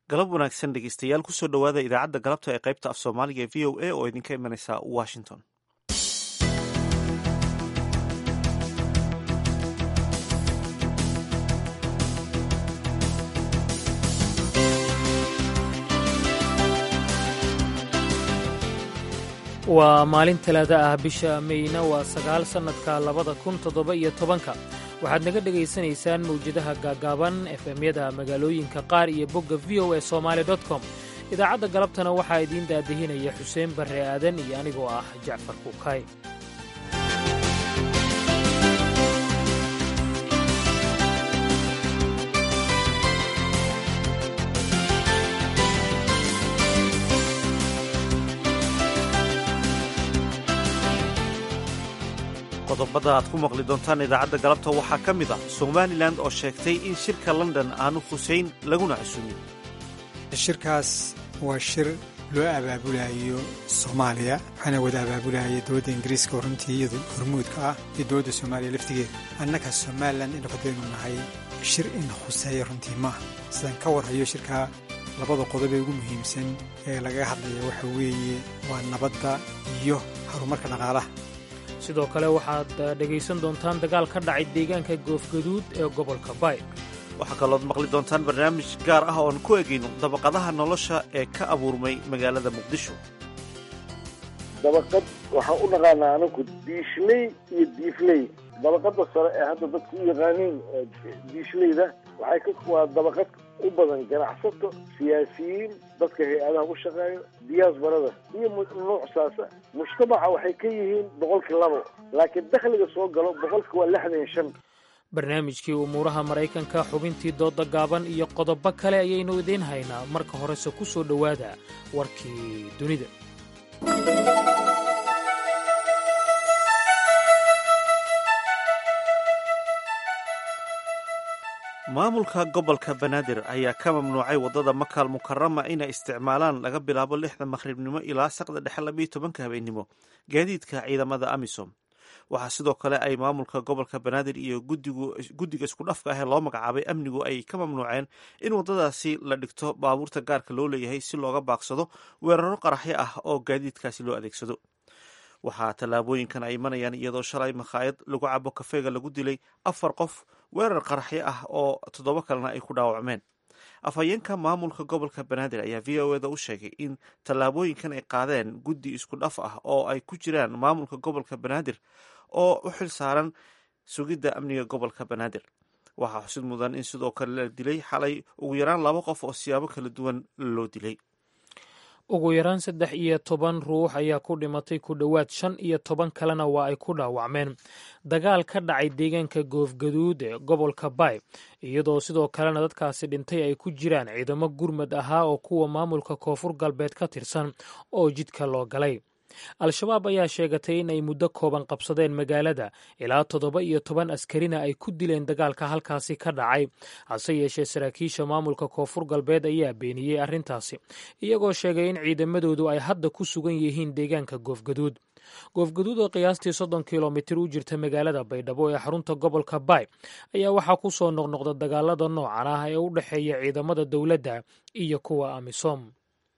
galab wanaagsan dhegeystayaal kusoo dhowaada idaacadda galabta ee qaybta af soomaaliga ee v o a oo idinka imanaysa washington waa maalin talaada ah bisha meyna waa sagaal sannadka labada kun toddoba iyo tobanka waxaad naga dhegaysanaysaan mawjadaha gaagaaban efemyada magaalooyinka qaar iyo bogga v o e somaali com idaacadda galabtana waxaa idiin daadihinaya xuseen barre aadan iyo anigoo ah jacfar kuukay qodobada aad ku maqli doontaan idaacadda galabta waxaa ka mid ah somalilan oo sheegtay in shirka london aanu khuseyn laguna casuumin shirkaas waa shir loo abaabulayo soomaaliya waxaana wada abaabulaya dowladda ingiriiska oo runtii iyadu hormuudka ah iyo dowladda soomaaliya laftigeeda annaga somalilan inu hadaynu nahay shir in khuseeya runtii maaha sidaan ka warhayo shirkaa labada qodob ee ugu muhiimsan ee lagaga hadlaya waxa weeye waa nabadda iyo horumarka dhaqaalaha sidoo kale waxaad dhegaysan doontaan dagaal ka dhacay deegaanka goofgaduud ee gobolka bay waxaa kalood maqli doontaan barnaamij gaar ah ooan ku egayno dabaqadaha nolosha ee ka abuurmay magaalada muqdisho dabaqad waxaan u naqaanaa anagu diishley iyo diifley dabaqada sare ee hadda dadku u yaqaaniin diishleyda waxay waa dabaqad u badan ganacsato siyaasiyiin dadka hay-adaha u shaqeeyo diyaasbarada iyo nuucsaasa mujtamaca waxay ka yihiin boqolkii labo laakiin dakhliga soo galo boqolki waa lixdan iyo shan barnaamijkii umuuraha maraykanka xubintii dooda gaaban iyo qodobo kale ayaynu idiin haynaa marka horese ku soo dhowaada warkii dunida maamulka gobolka banaadir ayaa ka mamnuucay waddada makaal mukarama inay isticmaalaan laga bilaabo lixda maqhribnimo ilaa saqda dhexe labiyo tobanka habeennimo gaadiidka ciidamada amisom waxaa sidoo kale ay maamulka gobolka banaadir iyo guddiga iskudhafka ah ee loo magacaabay amnigu ay ka mamnuuceen in waddadaasi la dhigto baabuurta gaarka loo leeyahay si looga baaqsado weeraro qaraxyo ah oo gaadiidkaasi loo adeegsado waxaa tallaabooyinkan ay imanayaan iyadoo shalay makhaayad lagu cabo kafeega lagu dilay afar qof weerar qaraxyo ah oo toddoba kalena ay ku dhaawacmeen afhayeenka maamulka gobolka banaadir ayaa v o eda u sheegay in tallaabooyinkan ay qaadeen guddi isku dhaf ah oo ay ku jiraan maamulka gobolka banaadir oo u xil saaran sugidda amniga gobolka banaadir waxaa xusid mudan in sidoo kale la dilay xalay ugu yaraan laba qof oo siyaabo kala duwan loo dilay ugu yaraan saddex iyo toban ruux ayaa ku dhimatay ku dhowaad shan iyo toban kalena waa ay ku dhaawacmeen dagaal ka dhacay deegaanka goofgaduud ee gobolka bay iyadoo sidoo kalena dadkaasi dhintay ay ku jiraan ciidamo gurmad ahaa oo kuwa maamulka koonfur galbeed ka tirsan oo jidka loo galay al-shabaab ayaa sheegatay in ay muddo kooban qabsadeen magaalada ilaa toddoba iyo toban askarina ay ku dileen dagaalka halkaasi ka dhacay hase yeeshee saraakiisha maamulka koonfur galbeed ayaa beeniyey arrintaasi iyagoo sheegay in ciidamadoodu ay hadda ku sugan yihiin deegaanka goofgaduud goofgaduud oo qiyaastii soddon kilomitir u jirta magaalada baydhabo ee xarunta gobolka bay ayaa waxaa ku soo noqnoqda dagaalada noocan ah ee u dhexeeya ciidamada dowladda iyo kuwa amisom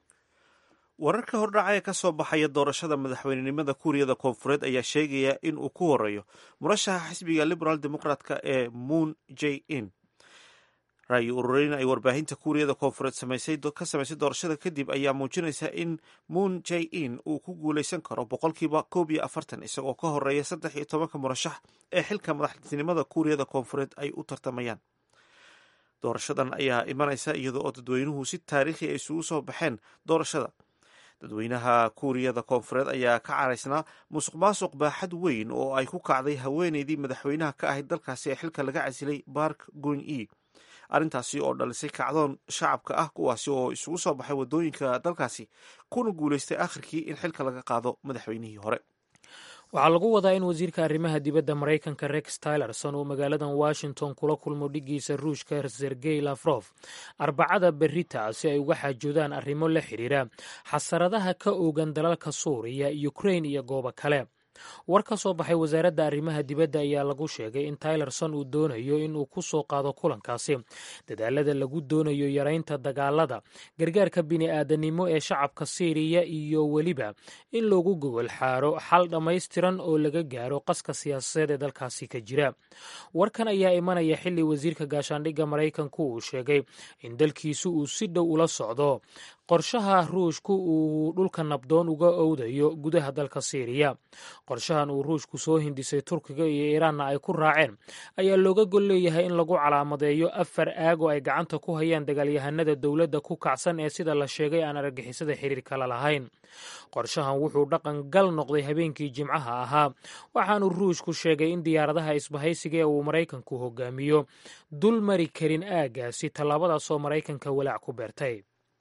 wararka hordhaca ee ka soo baxaya doorashada madaxweynenimada kuuriyada koonfureed ayaa sheegaya in uu ku horeeyo murashaxa xisbiga liberal democratka ee moon j in ra'yi ururin ay warbaahinta kuuriyada koonfureed ka samaysay doorashada kadib ayaa muujinaysa in moon j in uu ku guuleysan karo boqolkiiba koob iyo afartan isagoo ka horeeya saddex iyo tobanka murashax ee xilka madaxtinimada kuuriyada koonfureed ay u tartamayaan doorashadan ayaa imanaysa iyadoo oo dadweynuhu si taariikhi ay isugu soo baxeen doorashada dadweynaha kuuriyada koonfureed ayaa ka caraysnaa musuq maasuq baaxad weyn oo ay ku kacday haweeneydii madaxweynaha ka ahayd dalkaasi ee xilka laga casilay bark gun e arrintaasi oo dhalisay kacdoon shacabka ah kuwaasi oo isugu soo baxay waddooyinka dalkaasi kuna guulaystay akhirkii in xilka laga qaado madaxweynihii hore waxaa lagu wadaa in wasiirka arrimaha dibadda maraykanka rex tylerson uu magaaladan washington kula kulmo dhigiisa ruushka sergey lafrof arbacada berita si ay uga xaajoodaan arrimo la xidhiira xasaradaha ka oogan dalalka suuriya ukrain iyo goobo kale war ka soo baxay wasaaradda arrimaha dibadda ayaa lagu sheegay in taylerson uu doonayo in uu ku soo qaado kulankaasi dadaalada lagu doonayo yaraynta dagaalada gargaarka bini'aadanimo ee shacabka siiriya iyo weliba in loogu gogol xaaro xal dhammaystiran oo laga gaaro qaska siyaasadeed ee dalkaasi ka jira warkan ayaa imanaya xilli wasiirka gaashaandhigga maraykanku uu sheegay in dalkiisu uu si dhow ula socdo qorshaha ruushku uu dhulka nabdoon uga owdayo gudaha dalka siiriya qorshahan uu ruushku soo hindisay turkiga iyo iiraanna ay ku raaceen ayaa looga gol leeyahay in lagu calaamadeeyo afar aag oo ay gacanta ku hayaan dagaalyahanada dowladda ku kacsan ee sida la sheegay aan argagixisada xiriir kala lahayn qorshahan wuxuu dhaqan gal noqday habeenkii jimcaha ahaa waxaanu ruushku sheegay in diyaaradaha isbahaysiga ee uu maraykanku hogaamiyo dul mari karin aaggaasi tallaabadaasoo maraykanka walaac ku beertay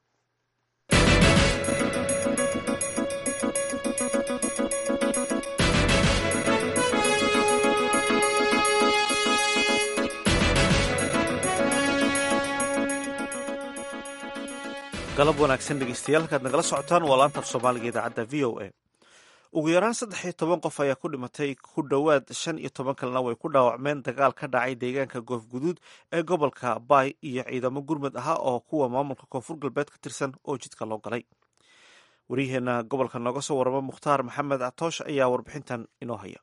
galab wanaagsan dhegeystayaal halkaad nagala socotaan waa laanta af soomaaliga idaacadda v o a ugu yaraan saddex iyo toban qof ayaa ku dhimatay ku dhowaad shan iyo toban kalena way ku dhaawacmeen dagaal ka dhacay deegaanka goofguduud ee gobolka baay iyo ciidamo gurmud ahaa oo kuwa maamulka koonfur galbeed ka tirsan oo jidka loo galay waryaheena gobolka nooga soo warama mukhtaar maxamed catoosh ayaa warbixintan inoo haya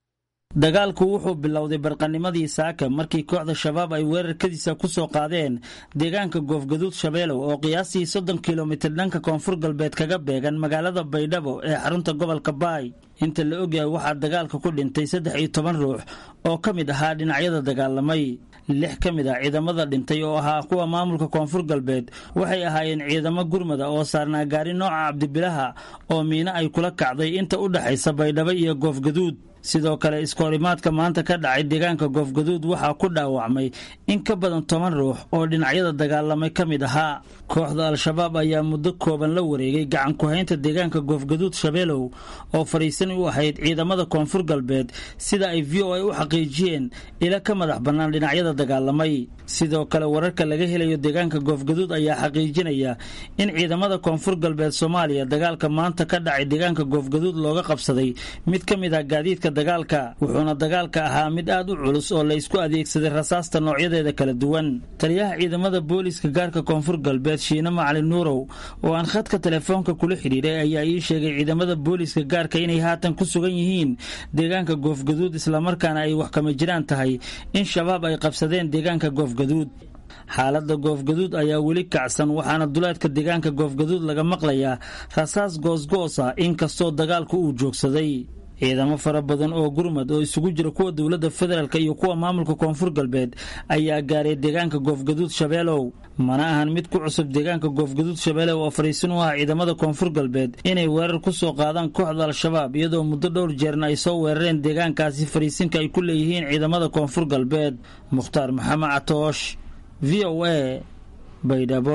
dagaalku wuxuu bilowday barqanimadii saaka markii kooxda shabaab ay weerarkadiisa ku soo qaadeen deegaanka goofgaduud shabeelow oo qiyaastii soddon kilomitir dhanka koonfur galbeed kaga beegan magaalada baydhabo ee xarunta gobolka baay inta la ogyahay waxaa dagaalka ku dhintay saddex iyo toban ruux oo ka mid ahaa dhinacyada dagaalamay lix ka mid ah ciidamada dhintay oo ahaa kuwa maamulka koonfur galbeed waxay ahaayeen ciidamo gurmada oo saarnaa gaari nooca cabdibilaha oo miino ay kula kacday inta u dhexaysa baydhabo iyo goofgaduud sidoo kale iskoorimaadka maanta ka dhacay deegaanka goofgaduud waxaa ku dhaawacmay in ka badan toban ruux oo dhinacyada dagaalamay ka mid ahaa kooxda al-shabaab ayaa muddo kooban la wareegay gacan ku-haynta deegaanka goofgaduud shabeelow oo fadhiisan u ahayd ciidamada koonfur galbeed sida ay v o a u xaqiijiyeen ila ka madax bannaan dhinacyada dagaalamay sidoo kale wararka laga helayo deegaanka goofgaduud ayaa xaqiijinaya in ciidamada koonfur galbeed soomaaliya dagaalka maanta ka dhacay deegaanka goofgaduud looga qabsaday mid ka mid ah gaadiidka dagaalka wuxuuna dagaalka ahaa mid aad u culus oo la isku adeegsaday rasaasta noocyadeeda kala duwan taliyaha ciidamada booliiska gaarka koonfur galbeed shiine macalin nuurow oo aan khadka telefoonka kula xidhiiray ayaa ii sheegay ciidamada booliiska gaarka inay haatan ku sugan yihiin deegaanka goofgaduud islamarkaana ay wax kama jiraan tahay in shabaab ay qabsadeen deegaanka goofgaduud xaaladda goofgaduud ayaa weli kacsan waxaana duleedka deegaanka goofgaduud laga maqlayaa rasaas goosgoosa inkastoo dagaalku uu joogsaday ciidamo fara badan oo gurmad oo isugu jira kuwa dowladda federaalk iyo kuwa maamulka koonfur galbeed ayaa gaaray deegaanka goofgaduud shabeelow mana ahan mid ku cusub deegaanka goofgaduud shabeelow oo fadhiisin u ah ciidamada koonfur galbeed inay weerar ku soo qaadaan kooxda al-shabaab iyadoo muddo dhowr jeerna ay soo weerareen deegaankaasi fadhiisinka ay ku leeyihiin ciidamada koonfur galbeed mukhtaar maxamed catoosh v o a baydhabo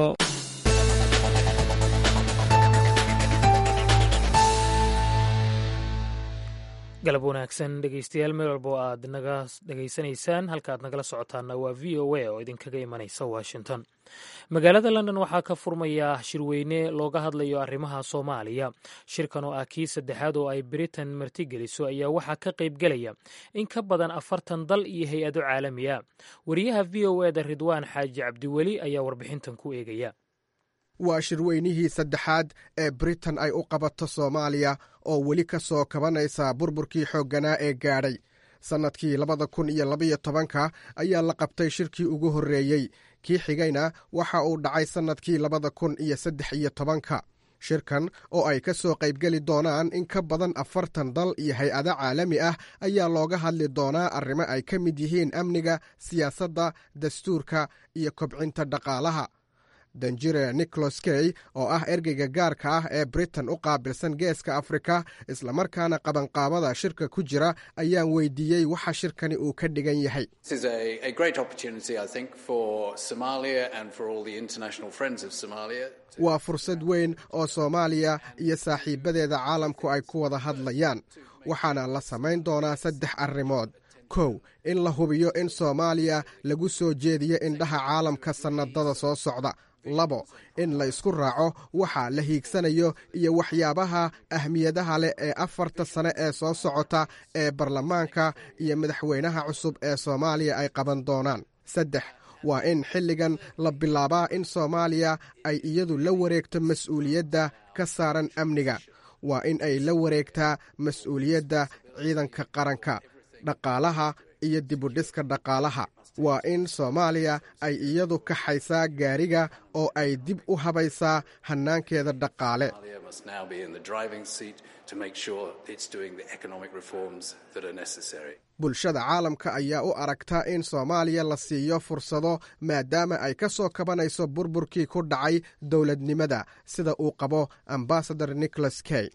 galab wanaagsan dhegeystayaal meel walba oo aad naga dhegaysanaysaan halka aad nagala socotaana waa v o a oo idinkaga imanaysa washington magaalada london waxaa ka furmaya shirweyne looga hadlayo arrimaha soomaaliya shirkan oo ah kii saddexaad oo ay britain martigeliso ayaa waxaa ka qaybgelaya in ka badan afartan dal iyo hay-ado caalami a wariyaha v o eda ridwaan xaaji cabdiweli ayaa warbixintan ku eegaya waa shirweynihii saddexaad ee britain ay u qabato soomaaliya oo weli ka soo kabanaysa burburkii xoogganaa ee gaadhay sannadkii labada kun iyo labaiyo tobanka ayaa la qabtay shirkii ugu horreeyey kii xigayna waxa uu dhacay sannadkii labada kun iyo saddex iyo tobanka shirkan oo ay ka soo qaybgeli doonaan in ka badan afartan dal iyo hay-ado caalami ah ayaa looga hadli doonaa arrimo ay ka mid yihiin amniga siyaasadda dastuurka iyo kobcinta dhaqaalaha danjire nicholas key oo ah ergeyga gaarka ah ee britain u qaabilsan geeska afrika islamarkaana qabanqaabada shirka ku jira ayaan weydiiyey waxa shirkani uu ka dhigan yahay waa fursad weyn oo soomaaliya iyo saaxiibadeeda caalamku ay ku wada hadlayaan waxaana la samayn doonaa saddex arrimood kow in la hubiyo in soomaaliya lagu soo jeediyo indhaha caalamka sannadada soo socda labo in la isku raaco waxa la hiigsanayo iyo waxyaabaha ahmiyadaha leh ee afarta sane ee soo socota ee baarlamaanka iyo madaxweynaha cusub ee soomaaliya ay qaban doonaan saddex waa in xilligan la bilaabaa in soomaaliya ay iyadu la wareegto mas-uuliyadda ka saaran amniga waa in ay la wareegtaa mas-uuliyadda ciidanka qaranka dhaqaalaha iyo dibudhiska dhaqaalaha waa in soomaaliya ay iyadu kaxaysaa gaariga oo ay dib u habaysaa hannaankeeda dhaqaale bulshada caalamka ayaa u aragta in soomaaliya la siiyo fursado maadaama ay ka soo kabanayso burburkii ku dhacay dowladnimada sida uu qabo ambasador nicholas kay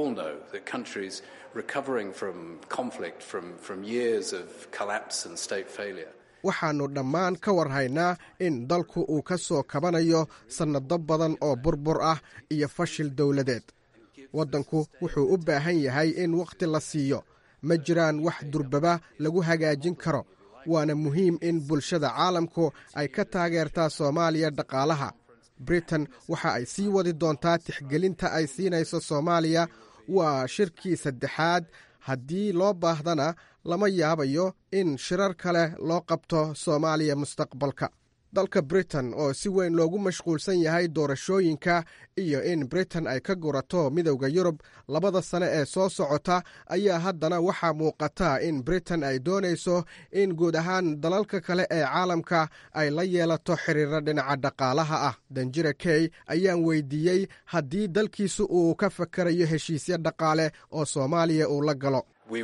waxaannu dhammaan ka warhaynaa in dalku uu ka soo kabanayo sannado badan oo burbur ah iyo fashil dowladeed waddanku wuxuu u baahan yahay in wakhti la siiyo ma jiraan wax durbaba lagu hagaajin karo waana muhiim in bulshada caalamku ay ka taageertaa soomaaliya dhaqaalaha britain waxa ay sii wadi doontaa tixgelinta ay siinayso soomaaliya waa shirkii saddexaad haddii loo baahdana lama yaabayo in shirar kale loo qabto soomaaliya mustaqbalka dalka britain oo si weyn loogu mashquulsan yahay doorashooyinka iyo in britain ay ka gurato midowda yurub labada sane ee soo socota ayaa haddana waxaa muuqata in britain ay doonayso in guud ahaan dalalka kale ee caalamka ay la yeelato xiriiro dhinaca dhaqaalaha ah danjira key ayaan weydiiyey haddii dalkiisu uu ka fakarayo heshiisyo dhaqaale oo soomaaliya uu la galo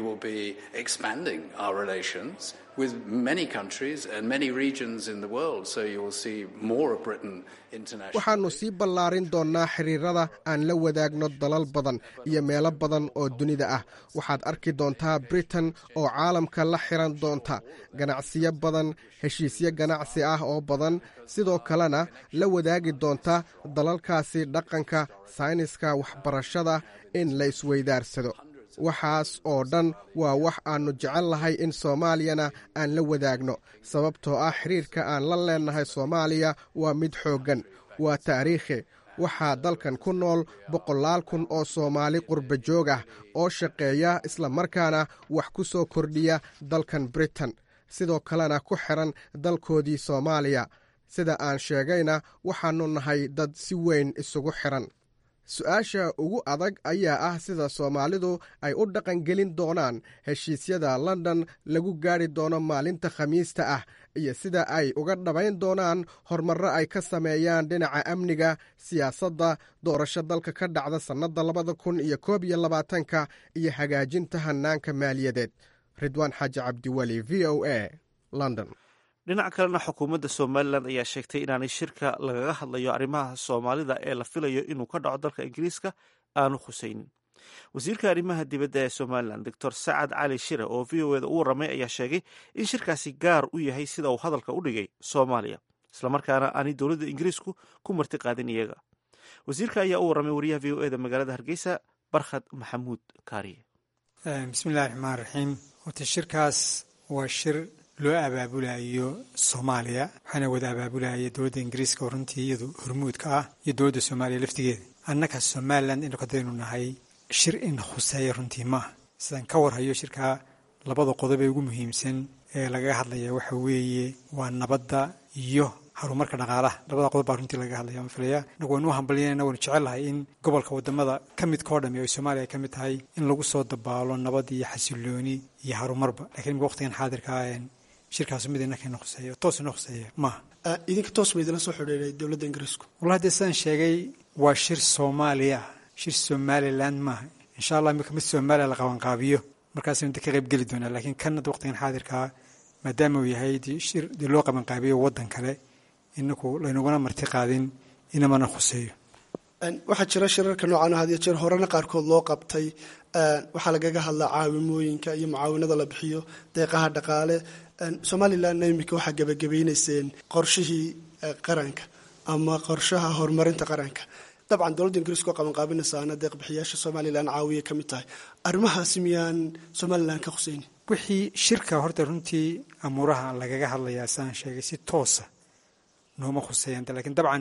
waxaannu sii ballaarin doonnaa xiriirada aan la wadaagno dalal badan iyo meelo badan oo dunida ah waxaad arki doontaa britain oo caalamka la xiran doonta ganacsiyo badan heshiisyo ganacsi ah oo badan sidoo kalena la wadaagi doonta dalalkaasi dhaqanka sayniska waxbarashada in la isweydaarsado waxaas oo dhan waa wax aannu jecel lahay in soomaaliyana aan la wadaagno sababtoo ah xiriirka aan la leennahay soomaaliya waa mid xooggan waa taariikhi waxaa dalkan ku nool boqolaal kun oo soomaali qurba joog ah oo shaqeeya islamarkaana wax ku soo kordhiya dalkan britain sidoo kalena ku xiran dalkoodii soomaaliya sida aan sheegayna waxaannu nahay dad si weyn isugu xiran su-aasha ugu adag ayaa ah sida soomaalidu ay u dhaqangelin doonaan heshiisyada london lagu gaari doono maalinta khamiista ah iyo sida ay uga dhabayn doonaan horumarro ay ka sameeyaan dhinaca amniga siyaasadda doorasho dalka ka dhacda sannadda labada kun iyo koob iyo labaatanka iyo hagaajinta hannaanka maaliyadeed ridwaan xaaji cabdiweli v o a london dhinac kalena xukuumadda somalilan ayaa sheegtay inaanay shirka lagaga hadlayo arrimaha soomaalida ee la filayo inuu ka dhaco dalka ingiriiska aanu khusaynin wasiirka arrimaha dibadda ee somalilan doctor sacad cali shire oo v o eda u warramay ayaa sheegay in shirkaasi gaar u yahay sida uu hadalka u dhigay soomaaliya islamarkaana aanay dowladda ingiriisku ku marti qaadin iyaga wasiirka ayaa u warramay wariyaha v o eda magaalada hargeysa barkhad maxamuud kaariye bismillahi raxmaan raxiim horta shirkaas waa shir loo abaabulayo soomaaliya waxaana wada abaabulaya dowladda ingiriiska oo runtii iyadu hormuudka ah iyo dowladda soomaaliya laftigeeda annaga somalilan inu kadaynu nahay shir in khuseeya runtii maaha sidaan ka warhayo shirkaa labada qodob ee ugu muhiimsan ee lagaga hadlaya waxa weeye waa nabadda iyo horumarka dhaqaalaha labada qodob baa runtii lagaga hadlaya waan filaya inagu waynu u hambalyanayna waynu jecellahay in gobolka wadamada ka midkao dhami ay soomaaliya ka mid tahay in lagu soo dabaalo nabad iyo xasilooni iyo horumarba lakiin imika waqtigan xaadirkaa shirkaas mid inakana khuseeya toos ina khuseeya maaha idinka toos ba idinla soo xidhiiray dowladda ingiriisku wallahi dee sidaan sheegay waa shir soomaaliya ah shir somaliland maaha insha allah imika mid soomaaliya la qabanqaabiyo markaasaynu de ka qayb geli doonaa laakiin kan hadda waqtigan xaadirkaa maadaama uu yahay shir dee loo qabanqaabiyo waddan kale inaku laynuguna marti qaadin inamana khuseeyo waxaa jira shirarka noocan had iyo jeer horena qaarkood loo qabtay waxaa lagaga hadlaa caawimooyinka iyo mucaawinada la bixiyo deeqaha dhaqaale somalilanna imika waxaa gebagabaynayseen qorshihii qaranka ama qorshaha horumarinta qaranka dabcan dowladda ingiriiska oo qabanqaabinaysaana deeq bixiyaasha somalilan caawiya ka mid tahay arrimahaasi miyaan somalilan ka khuseynin wixii shirka horta runtii amuuraha lagaga hadlayaa sidaan sheegay si toosa nooma khuseeyanta lakiin dabcan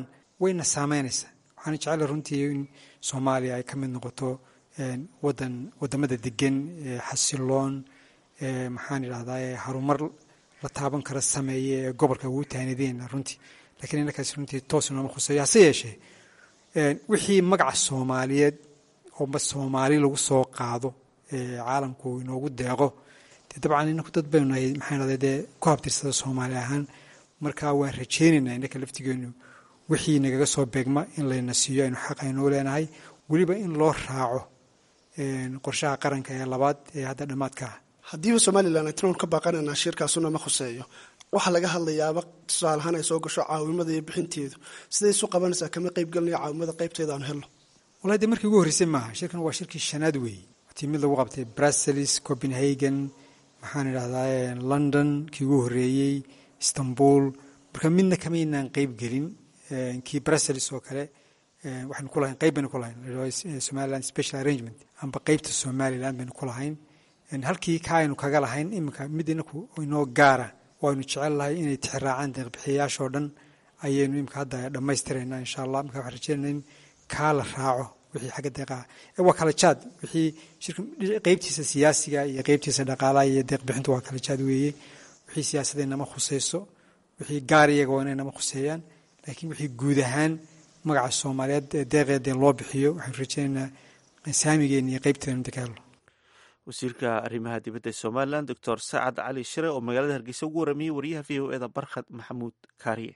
wayna saameynaysaa waxaana jecela runtii in soomaaliya ay ka mid noqoto wadan wadamada degan xasiloon maxaan idhahdaa harumar la taaban kara sameeye ee gobolka ugu taanideen runtii lakiin innakaas runtii toos nooma khuseeyo hase yeeshee wixii magaca soomaaliyeed oo soomaali lagu soo qaado caalamku inoogu deeqo dee dabcan inaku dad baynu nahay maxaan idhahdaa dee ku habtirsada soomaali ahaan marka waan rajaynaynaa innaka laftigeenu wixii nagaga soo beegma in layna siiyo aynu xaq aynoo leenahay weliba in loo raaco qorshaha qaranka ee labaad ee hadda dhammaadka ah haddiiba somalilan ay tinoon ka baaqanaynaa shirkaasuna ma khuseeyo waxaa laga hadlayaaba tusaalahaan ay soo gasho caawimada iyo bixinteedu siday isu qabanaysaa kama qaybgelinayo caawimada qaybteeda aanu helno wallahi dee markii ugu horreysay maaha shirkan waa shirkii shanaad weeye watii mid lagu qabtay brussels copenhagen maxaan idhahdaa london kii ugu horreeyey istanbul marka midna kamaynaan qeyb gelin kii brussels oo kale waxaynu ku lahayn qeyb baynu ku lahayn somaliland special arrangement amba qeybta somaliland baynu ku lahayn halkii ka aynu kaga lahayn iminka mid inaku inoo gaara waaynu jecel lahay inay tixraacaan deeqbixiyayaashoo dhan ayaynu imika hadda dhammaystiraynaa insha allah marka waxaan rajeynayna in kaa la raaco wixii xagga deeqaha waa kala jaad wixii shirka qeybtiisa siyaasiga iyo qeybtiisa dhaqaalaha iyo deeqbixintu waa kala jaad weeye wixii siyaasadee nama khuseyso wixii gaar iyaga waa inay nama khuseeyaan laakiin wixii guud ahaan magaca soomaaliyeed deeqeedee loo bixiyo waxaanu rajeynaynaa saamigeena iyo qeybteeda inta ka helno wasiirka arrimaha dibadda ee somalilan doctor sacad cali shire oo magaalada hargeysa ugu warramiyey wariyaha v o eda barkhad maxamuud kaariye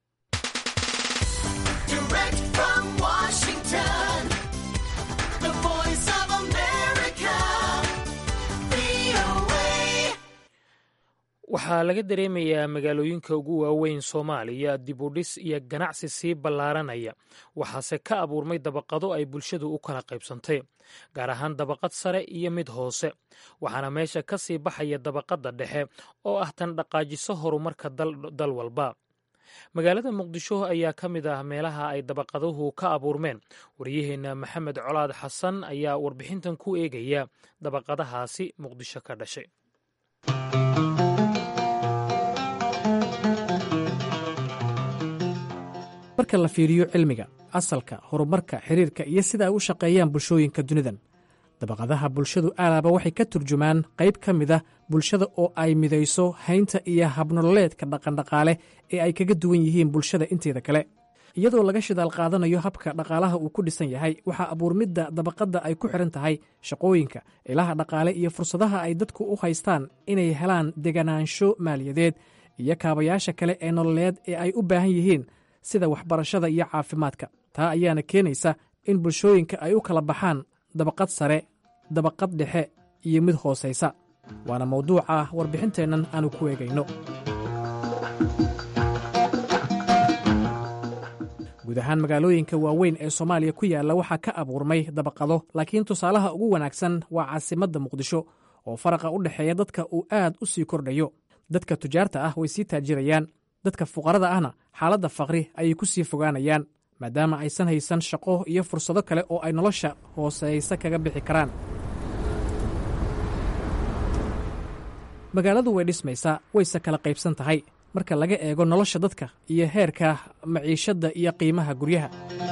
waxaa laga dareemayaa magaalooyinka ugu waaweyn soomaaliya dibudhis iyo ganacsi sii ballaaranaya waxaase ka abuurmay dabaqado ay bulshadu u kala qaybsantay gaar ahaan dabaqad sare iyo mid hoose waxaana meesha ka sii baxaya dabaqadda dhexe oo ah tan dhaqaajiso horumarka dal walba magaalada muqdisho ayaa ka mid ah meelaha ay dabaqaduhu ka abuurmeen waryaheenna maxamed colaad xasan ayaa warbixintan ku eegaya dabaqadahaasi muqdisho ka dhashay marka la fiiriyo cilmiga asalka horumarka xiriirka iyo sida ay u shaqeeyaan bulshooyinka dunidan dabaqadaha bulshadu aalaaba waxay ka turjumaan qayb ka mid ah bulshada oo ay midayso haynta iyo habnololeedka dhaqandhaqaale ee ay kaga duwan yihiin bulshada inteeda kale iyadoo laga shidaal qaadanayo habka dhaqaalaha uu ku dhisan yahay waxaa abuurmidda dabaqadda ay ku xidhan tahay shaqooyinka ilaha dhaqaale iyo fursadaha ay dadku u haystaan inay helaan deganaansho maaliyadeed iyo kaabayaasha kale ee nololeed ee ay u baahan yihiin sida waxbarashada iyo caafimaadka taa ayaana keenaysa in bulshooyinka ay u kala baxaan dabaqad sare dabaqad dhexe iyo mid hoosaysa waana mawduuca warbixinteennan aanu ku eegayno guud ahaan magaalooyinka waaweyn ee soomaaliya ku yaalla waxaa ka abuurmay dabaqado laakiin tusaalaha ugu wanaagsan waa caasimadda muqdisho oo faraqa u dhexeeya dadka uu aad u sii kordhayo dadka tujaarta ah way sii taajirayaan dadka fuqarada ahna xaaladda faqri ayay ku sii fogaanayaan maadaama aysan haysan shaqo iyo fursado kale oo ay nolosha hooseysa kaga bixi karaan magaaladu way dhismaysaa wayse kala qaybsan tahay marka laga eego nolosha dadka iyo heerka maciishadda iyo qiimaha guryaha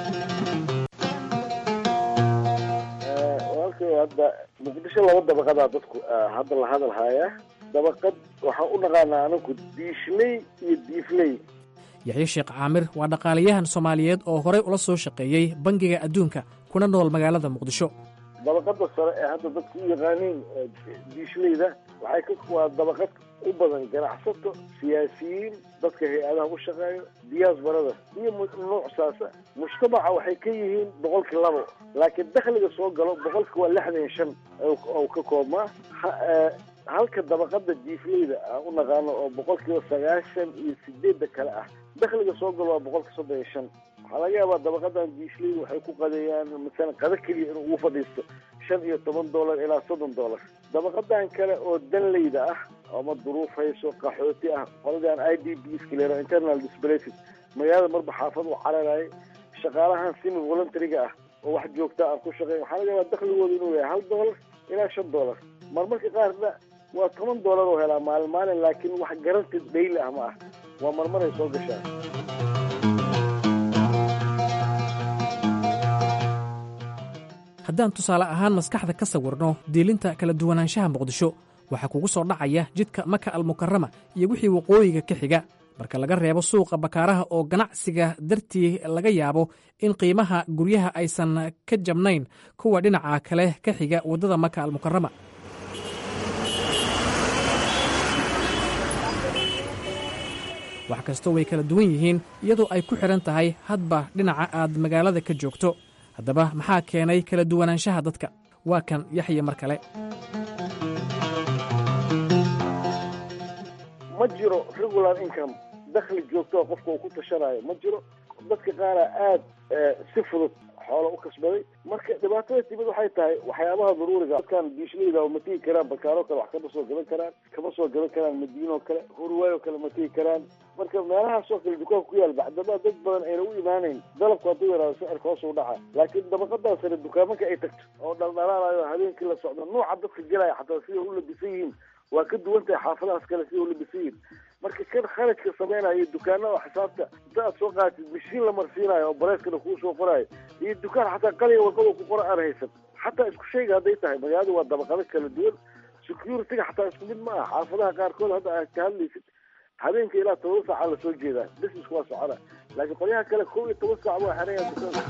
walkay hadda muqdisho laba dabaqadaa dadku hadda la hadal haaya dabaqad waxaan u naqaanaa anaku diishley iyo diifley yaxye sheekh caamir waa dhaqaalayahan soomaaliyeed oo horey ula soo shaqeeyey bangiga adduunka kuna nool magaalada muqdisho dabaqada sare ee hadda dadku u yaqaaniin diishleyda waxay ka waa dabaqad u badan ganacsato siyaasiyiin dadka hay-adaha u shaqeeyo diyaasbarada iyo nuuc saasa mujtamaca waxay ka yihiin boqolkii labo laakiin dakhliga soo galo boqolki waa lixdan iyo shan ou ka koobmaa halka dabaqada jiifleyda aan u naqaano oo boqolkiiba sagaashan iyo sideedda kale ah dakhliga soo galo waa boqolka soddon iyo shan waxaa laga yaabaa dabaqadan jiifleyda waxay ku qadeeyaan masalan qado keliya inuu ugu fadhiisto shan iyo toban dollar ilaa soddon dollar dabaqadan kale oo danleyda ah ama duruuf hayso qaxooti ah qoladan i d b skaleero internal displated magaalada marba xaafad u cararayay shaqaalahan simi voluntariga ah oo wax joogta aan ku shaqeyn waxaa laga yaabaa dakhligooda inuu yahay hal dollar ilaa shan dollar marmarka qaarna waa toban dollar oo helaa maalin maalin laakiin wax garanti dhayli ah ma ah waa marmaray soo gashaa haddaan tusaale ahaan maskaxda ka sawirno diilinta kala duwanaanshaha muqdisho waxaa kugu soo dhacaya jidka maka almukarama iyo wixii waqooyiga ka xiga marka laga reebo suuqa bakaaraha oo ganacsiga dartii laga yaabo in qiimaha guryaha aysan ka jabnayn kuwa dhinaca kale ka xiga waddada maka almukarama wax kastoo way kala duwan yihiin iyadoo ay ku xidhan tahay hadba dhinaca aad magaalada ka joogto haddaba maxaa keenay kala duwanaanshaha dadka waa kan yaxya mar kale ma jiro regular income dakhli joogtoa qofka uu ku tashanayo ma jiro dadka qaara aada si fudud xoola u kasbaday marka dhibaatada timid waxay tahay waxyaabaha daruuriga dadkan biishlayda ma tegi karaan bakaaroo kale wax kama soo gadan karaan kama soo gadan karaan madiinoo kale hurwaayoo kale ma tegi karaan marka meelahaasoo kale dukaanka ku yaal bacdama dad badan ayna u imaanayn dalabku hadduu yaraado sicirka hoos u dhaca laakiin dabaqadaa sare dukaamanka ay tagto oo dhaldhalaalayo habeenkii la socdo nooca dadka gelaya xataa siday u labisan yihiin waa ka duwan tahay xaafadahaas kale siday u labisan yihiin marka kan kharajka samaynayo dukaanada xisaabta inta aad soo qaatid mashiin la marsiinayo oo bareyskana kuu soo qoraayo iyo dukaan xataa qaliga warqada ku qora aan haysan xataa isku shayga hadday tahay magaalada waa dabaqado kala duwan security-ga xataa isku mid ma aha xaafadaha qaarkood hadda aad ka hadlaysid habeenka ilaa toban saaca lasoo jeedaa business waa socona laakiin qolyaha kale kow iyo toban saac waa xeraya dukaanka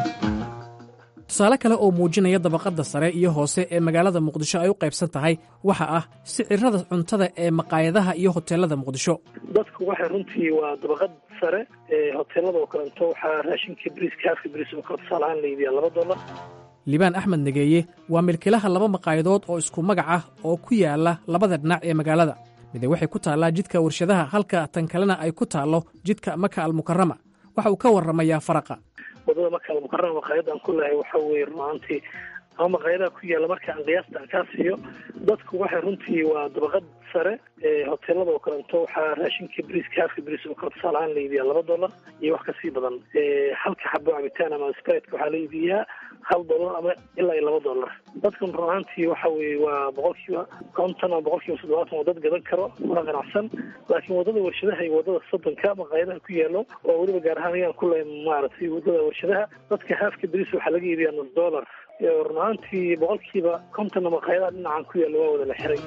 tusaale kale oo muujinaya dabaqadda sare iyo hoose ee magaalada muqdisho ay u qaybsan tahay waxa ah sicirada cuntada ee maqaayadaha iyo hoteelada muqdisho dadku waxay runtii waa dabaqad sare ee hoteelada oo kalento waxaa raashinka briiska haafka briis oo kale tusaale ahaan la iibiyaa laba dollar liibaan axmed negeeye waa milkilaha laba maqaayadood oo isku magac ah oo ku yaala labada dhinac ee magaalada mide waxay ku taallaa jidka warshadaha halka tan kalena ay ku taallo jidka maka almukarama waxa uu ka warramayaa faraqa wadada marka almukarama maqaayadaan ku lehay waxa weeye runaantii ama maqaayadaha ku yaalla marka aan qiyaasta aan kaa siiyo dadku waxay runtii waa dabaqad sare ee hoteelada oo kalento waxaa raashinka briiska haafka briis oo kale tusaale ahaan la iibiyaa laba dollar iyo wax kasii badan halka xabo cabitaan ama spritka waxaa la iibiyaa hal dollar ama ilaa iyo laba dollar dadkan run ahaantii waxa weeye waa boqolkiiba konton ama boqolkiiba toddobaatan oo dad gadan karo una ganacsan laakiin wadada warshadaha iyo wadada soddonka maqaayadaha ku yaallo oo weliba gaar ahaan ayaan ku lehay maaragtay wadada warshadaha dadka haafka briis waxaa laga iibiyaa nus dollar run ahaantii boqolkiiba kontonna maqaayadaha dhinacan ku yaalla waa wada la xiray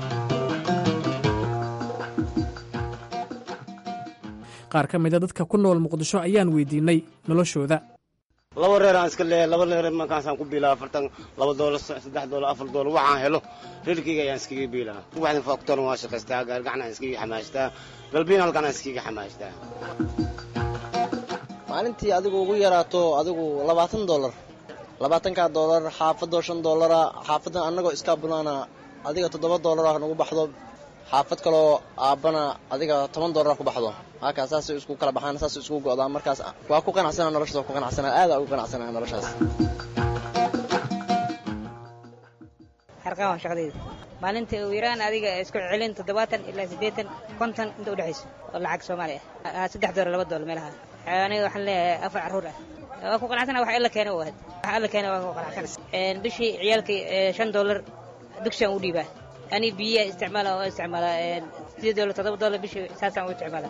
qaar ka mida dadka ku nool muqdisho ayaan weydiinay noloshooda laba reer aan iska leeyahay laba reer markaasaan ku biilaa afartan laba doolar saddex doolar afar doolar waxaan helo reerkayga ayaan iskaga biilaa waxdan faktor waan shaqaystaa gaargacan aan iskaga xamaashtaa galbiin halkan aan iskaga xamaashtaa maalintii adigu ugu yaraato adigu labaatan doolar labaatankaa doolar xaafadoo shan doolara xaafadan annagoo iskaa bunaana adiga toddoba doolar ah nagu baxdo xaafad kaloo aabbana adiga toban doolar ku baxdo halkaa saasay isku kala baxaan saasay isku go'daan markaas waa ku qanacsana noloshaas waa ku qanacsana aadaa ugu qanacsana noloshaas harqaan waa shaqadayda maalinta ugu yaraan adiga isku celin toddobaatan ilaa siddeetan konton inta udhexayso oo lacag soomaali ah saddex doolar laba doolar meelaha aniga waxaan leeyahay afar carruur ah waa ku qanacsana wax alla keena u ahad wax alla keena waa ku qanacsana bishii ciyaalka shan doolar dugsiaan u dhiibaa ani biyaa isticmaala oo isticmaala sideed doolar toddoba doolar bishii saasaan u isticmaala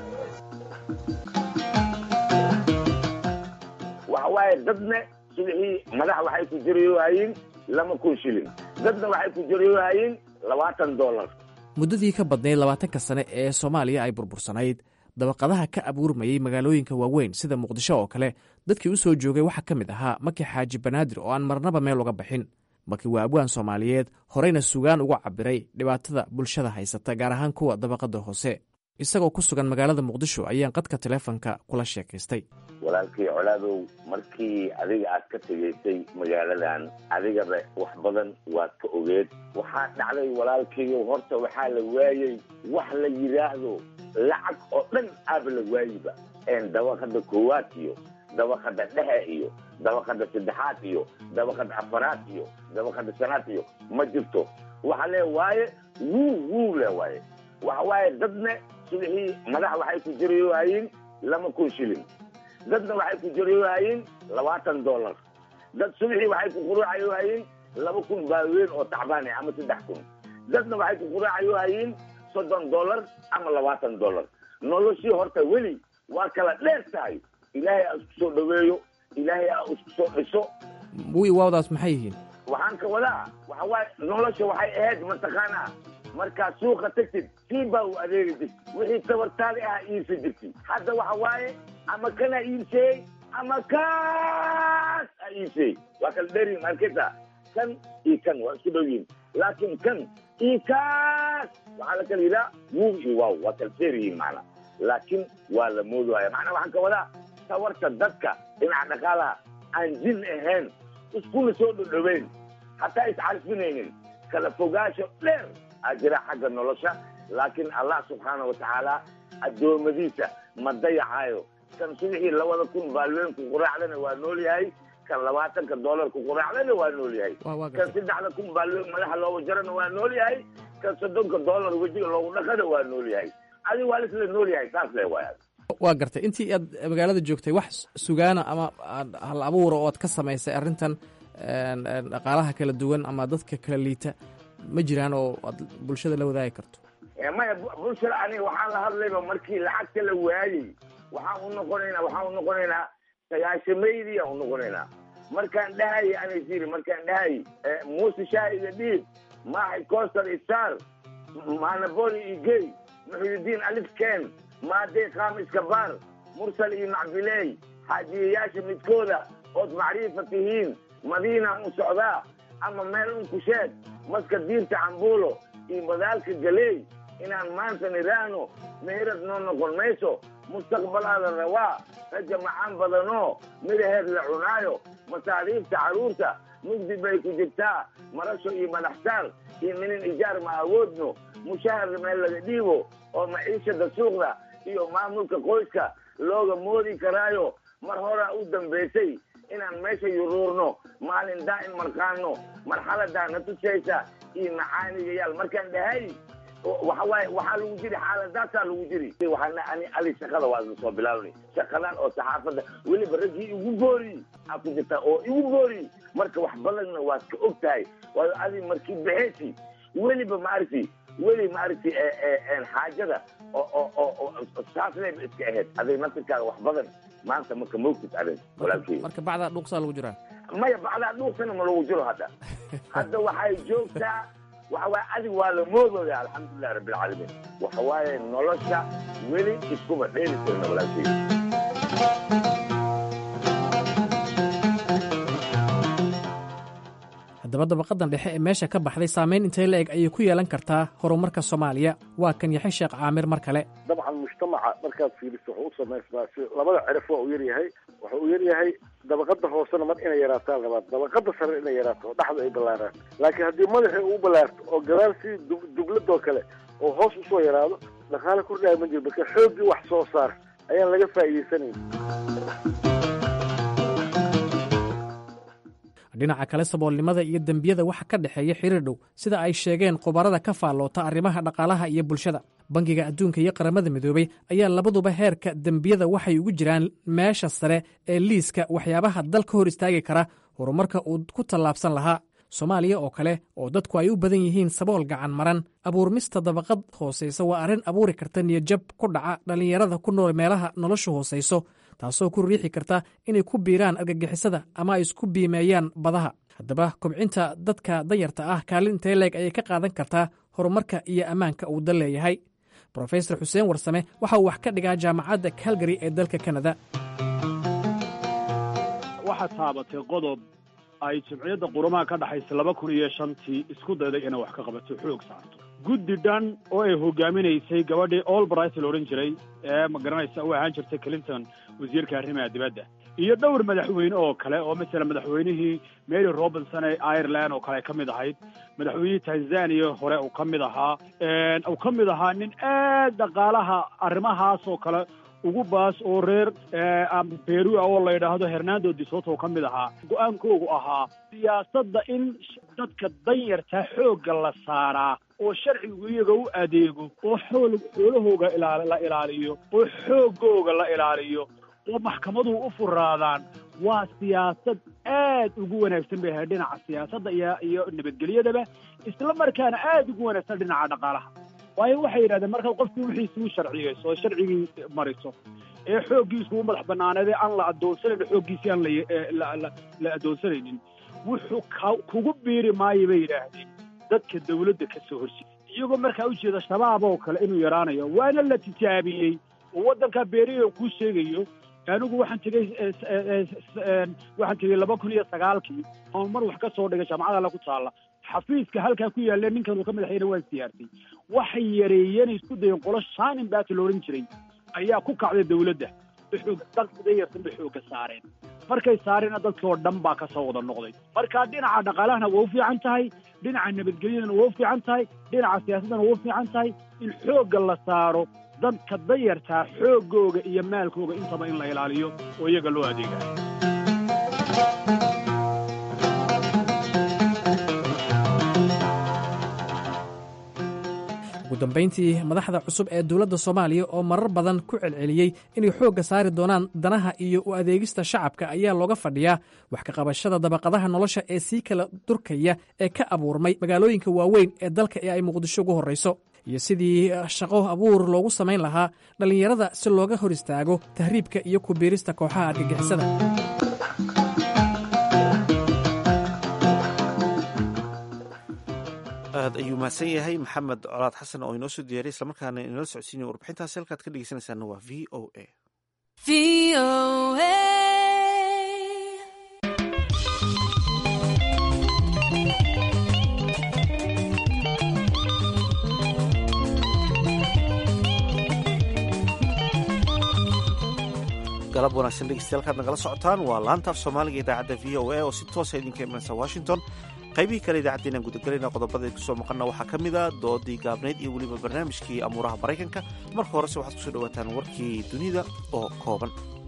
waxa waaye dadna subixii madax waxay ku jarayohayiin lama kun shilin dadna waxay ku jarayohayiin labaatan doolar muddadii ka badnayd labaatanka sane ee soomaaliya ay burbursanayd dabaqadaha ka abuurmayey magaalooyinka waaweyn sida muqdisho oo kale dadkii u soo joogay waxaa ka mid ahaa maki xaaji banaadir oo aan marnaba meel uga baxin maki waa abwaan soomaaliyeed horeyna sugaan uga cabiray dhibaatada bulshada haysata gaar ahaan kuwa dabaqada hoose isagoo ku sugan magaalada muqdisho ayaan qadka teleefonka kula sheekaystay walaalkii colaadow markii adiga aad ka tegaysay magaaladan adigaba wax badan waad ka ogeed waxaa dhacday walaalkiiyo horta waxaa la waayey wax la yidhaahdo lacag oo dhan aaba la waayiba dabaqada koowaad iyo dabaqada dhexe iyo dabaqada saddexaad iyo dabaqada afaraad iyo dabaqada shanaad iyo ma jirto waxa lee waaye wuu wuu le waaye waxa waaye dadna subixii madax waxay ku jarayohayiin lama kun shilin dadna waxay ku jarayohayiin labaatan dollar dad subixii waxay ku quraacayohayiin laba kun baaweyn oo tacbaan ah ama saddex kun dadna waxay ku quraacayohayiin soddon dollar ama labaatan dollar noloshii horta weli waa kala dheer tahay ilaahay aa isku soo dhaweeyo ilaahay aa isku soo dhiso wi waawdaas maxay yihiin waxaan ka wadaa waxa waaye nolosha waxay ahayd mataqaanaa markaad suuqa tagtid sii baa u adeegi jirtid wixii tabartaadi ah iibsa jirtid hadda waxa waaye ama kana iibseeyey ama kaas a iibseeyey waa kala dherin marketa kan iyo kan waa isku dhow yihin laakiin kan iyo kaas waxaa la kala yidhaha wuu iyo waaw waa kala seer yihiin macnaa laakiin waa la moodaya macnaa waxaan ka wadaa tawarta dadka dhinaca dhaqaalaha aan jin ahayn iskuna soo dhodhoweyn hataa iscarfinaynin kala fogaasho dheer aa jira xagga nolosha laakiin allah subxaana wa tacaala addoommadiisa ma dayacaayo kan subixii labada kun baalweynku quraacdana waa nool yahay kan labaatanka doolarku quraacdana waa nool yahay kan saddexda kun baalweyn madaxa looga jarana waa nool yahay kan soddonka doolar wejiga loogu dhaqana waa nool yahay adi waa lisla nool yahay saas le waaya waa gartay intii aad magaalada joogtay wax sugaana ama hal abuura oo aad ka samaysay arrintan dhaqaalaha kala duwan ama dadka kala liita ma jiraan oo aad bulshada la wadaagi karto maya bulshada aniga waxaan la hadlayba markii lacagta la waayey waxaan u noqonaynaa waxaan u noqonaynaa sagaashamaydii aan u noqonaynaa markaan dhahayay anasiri markaan dhahayay muuse shaahiga dhiib maaxi coster isar manaboli iyo gey muxuudiin alifken maadey qaam iskabaar mursal iyo macbiley xaajiyayaasha midkooda ood macriifa tihiin madiina u socdaa ama meel un ku sheeg maska diirta cambuulo iyo badaalka galeey inaan maanta nidhaahno meherad noo noqon mayso mustaqbalaada rawaa raja macaan badanoo midaheed la cunaayo masaariifta carruurta mugdi bay ku jirtaa marasho iyo madaxsaar iyo minin ijaar ma awoodno mushahar meel laga dhiibo oo maciishada suuqda iyo maamulka qoyska looga moodi karaayo mar horaa u dambaysay inaan meesha yuruurno maalin daa'in marqaano marxaladaa na tusaysa iyo macaanigayaal markaan dhahay waxa waaye waxaa lagu jiri xaaladaasaa lagu jiri waxaana ani ali shaqada waa isla soo bilaabnay shaqadan oo saxaafadda weliba raggii igu booriy aa ku jirtaa oo igu booriy marka wax badanna waad ka og tahay waayo adi markii baxeysi weliba maaragti weli maaragti xaajada oo saasnayba iska ahayd adig naftirkaaga wax badan maanta marka moogtid adig walaalkey marka bacdaa dhuuqsaa lagu jiraa maya bacdaa dhuuqsana ma lagu jiro hadda hadda waxay joogtaa waxa waaye adig waa la moodooya alxamdulilahi rabbilcaalamiin waxa waaye nolosha weli iskuma dheeli karna walaalkey haddaba dabaqadan dhexe ee meesha ka baxday saamayn intay la eg ayay ku yeelan kartaa horumarka soomaaliya waa kan yaxe sheekh caamir mar kale dabcan mujtamaca markaad fiiriso wuxuu u samaysmaa si labada cirif waa uu yaryahay wuxuu u yaryahay dabaqada hoosena mar inay yaraataan rabaan dabaqada sare inay yaraato oo dhexda ay ballaaraan laakiin haddii madaxii uu ballaarto oo gadaal si dubladoo kale oo hoos usoo yaraado dhaqaale kordhaya ma jiro marka xooggii wax soo saar ayaan laga faa'iidaysanayn dhinaca kale saboolnimada iyo dembiyada waxa ka dhexeeya xiriir dhow sida ay sheegeen khubarada ka faalloota arrimaha dhaqaalaha iyo bulshada bangiga adduunka iyo qaramada midoobey ayaa labaduba heerka dembiyada waxay ugu jiraan meesha sare ee liiska waxyaabaha dal ka hor istaagi kara horumarka uu ku tallaabsan lahaa soomaaliya oo kale oo dadku ay u badan yihiin sabool gacan maran abuurmista dabaqad hoosaysa waa arrin abuuri karta niyadjab ku dhaca dhallinyarada ku nool meelaha noloshu hoosayso taasoo ku riixi karta inay ku biiraan argagixisada ama ay isku biimeeyaan badaha haddaba kobcinta dadka danyarta ah kaalin intee leeg ayay ka qaadan kartaa horumarka iyo ammaanka uu dal leeyahay brofesor xuseen warsame waxa uu wax ka dhigaa jaamacadda calgary ee dalka kanada waxaa taabatay qodob ay jimciyadda qurumaha ka dhexaysa laba kun iyo shantii isku dayday inay wax ka qabato xoog saarto guddi dhan oo ay hogaaminaysay gabadhii olbright la odhan jiray ee ma garanaysa u ahaan jirtay clinton wasiirka arrimaha dibadda iyo dhowr madaxweyne oo kale oo masala madaxweynihii mary robinson ee ireland oo kale ay ka mid ahayd madaxweynihii tanzania hore uu ka mid ahaa uu ka mid ahaa nin aad dhaqaalaha arrimahaas oo kale ugu baas oo reer perua oo la yidhaahdo hernando disoto oo ka mid ahaa go-aankoogu ahaa siyaasadda in dadka danyartaa xoogga la saaraa oo sharcigu iyaga u adeego oo xool xoolahooga ilaa la ilaaliyo oo xooggooga la ilaaliyo oo maxkamaduhu u furaadaan waa siyaasad aad ugu wanaagsan bay ahayd dhinaca siyaasadda iyo iyo nabadgelyadaba isla markaana aad ugu wanaagsan dhinaca dhaqaalaha waayo waxay yidhahdeen markaad qofkii wixiisuu sharciyeyso oo sharcigii mariso ee xooggiisu u madax bannaaneedee aan la addoonsanayn xooggiisii aan la la addoonsanaynin wuxuu kugu biiri maayo bay yidhaahdeen dadka dawladda ka soo horjeeda iyagoo markaa u jeeda shabaab oo kale inuu yaraanayo waana la tijaabiyey oo waddankaa beeriyo kuu sheegayo anigu waxaan tegey waxaan tegey laba kun iyo sagaalkii oon mar wax ka soo dhigay jaamacada alla ku taalla xafiiska halkaa ku yaalla ninkan uu ka madaxayna waa isdiyaartay waxay yareeyeen isku dayeen qolo shaanin baati la odhan jiray ayaa ku kacday dawladda dayarsan bay xoogga saareen markay saareenna dadkii oo dhan baa ka soo wada noqday marka dhinaca dhaqaalahana waa u fiican tahay dhinaca nabadgelyadana waa u fiican tahay dhinaca siyaasaddana waa u fiican tahay in xoogga la saaro dadka dayartaa xooggooga iyo maalkooga intaba in la ilaaliyo oo iyaga loo adeegayo ugu dambayntii madaxda cusub ee dowladda soomaaliya oo marar badan ku celceliyey inay xoogga saari doonaan danaha iyo u adeegista shacabka ayaa looga fadhiyaa wax ka qabashada dabaqadaha nolosha ee sii kala durkaya ee ka abuurmay magaalooyinka waaweyn ee dalka ee ay muqdisho ugu horrayso iyo sidii shaqo abuur loogu samayn lahaa dhallinyarada si looga hor istaago tahriibka iyo ku biirista kooxaha argagixisada aad ayuu mahadsan yahay maxamed colaad xasan oo inoo soo diyaariy islamarkaana inala socodsiinaya warbixintaasi halkaad ka dhegeysanaysaana waa v o a galab wanaagsan dhegeystayaal kaad nagala socotaan waa laantaaf soomaaliga idaacadda v o a oo si toosa idinka imanaysa washington qaybihii kale idaacaddeena gudagelayna qodobada kusoo maqana waxaa ka mid a doodii gaabnayd iyo weliba barnaamijkii amuuraha maraykanka marka horese waxaad kusoo dhawaataan warkii dunida oo kooban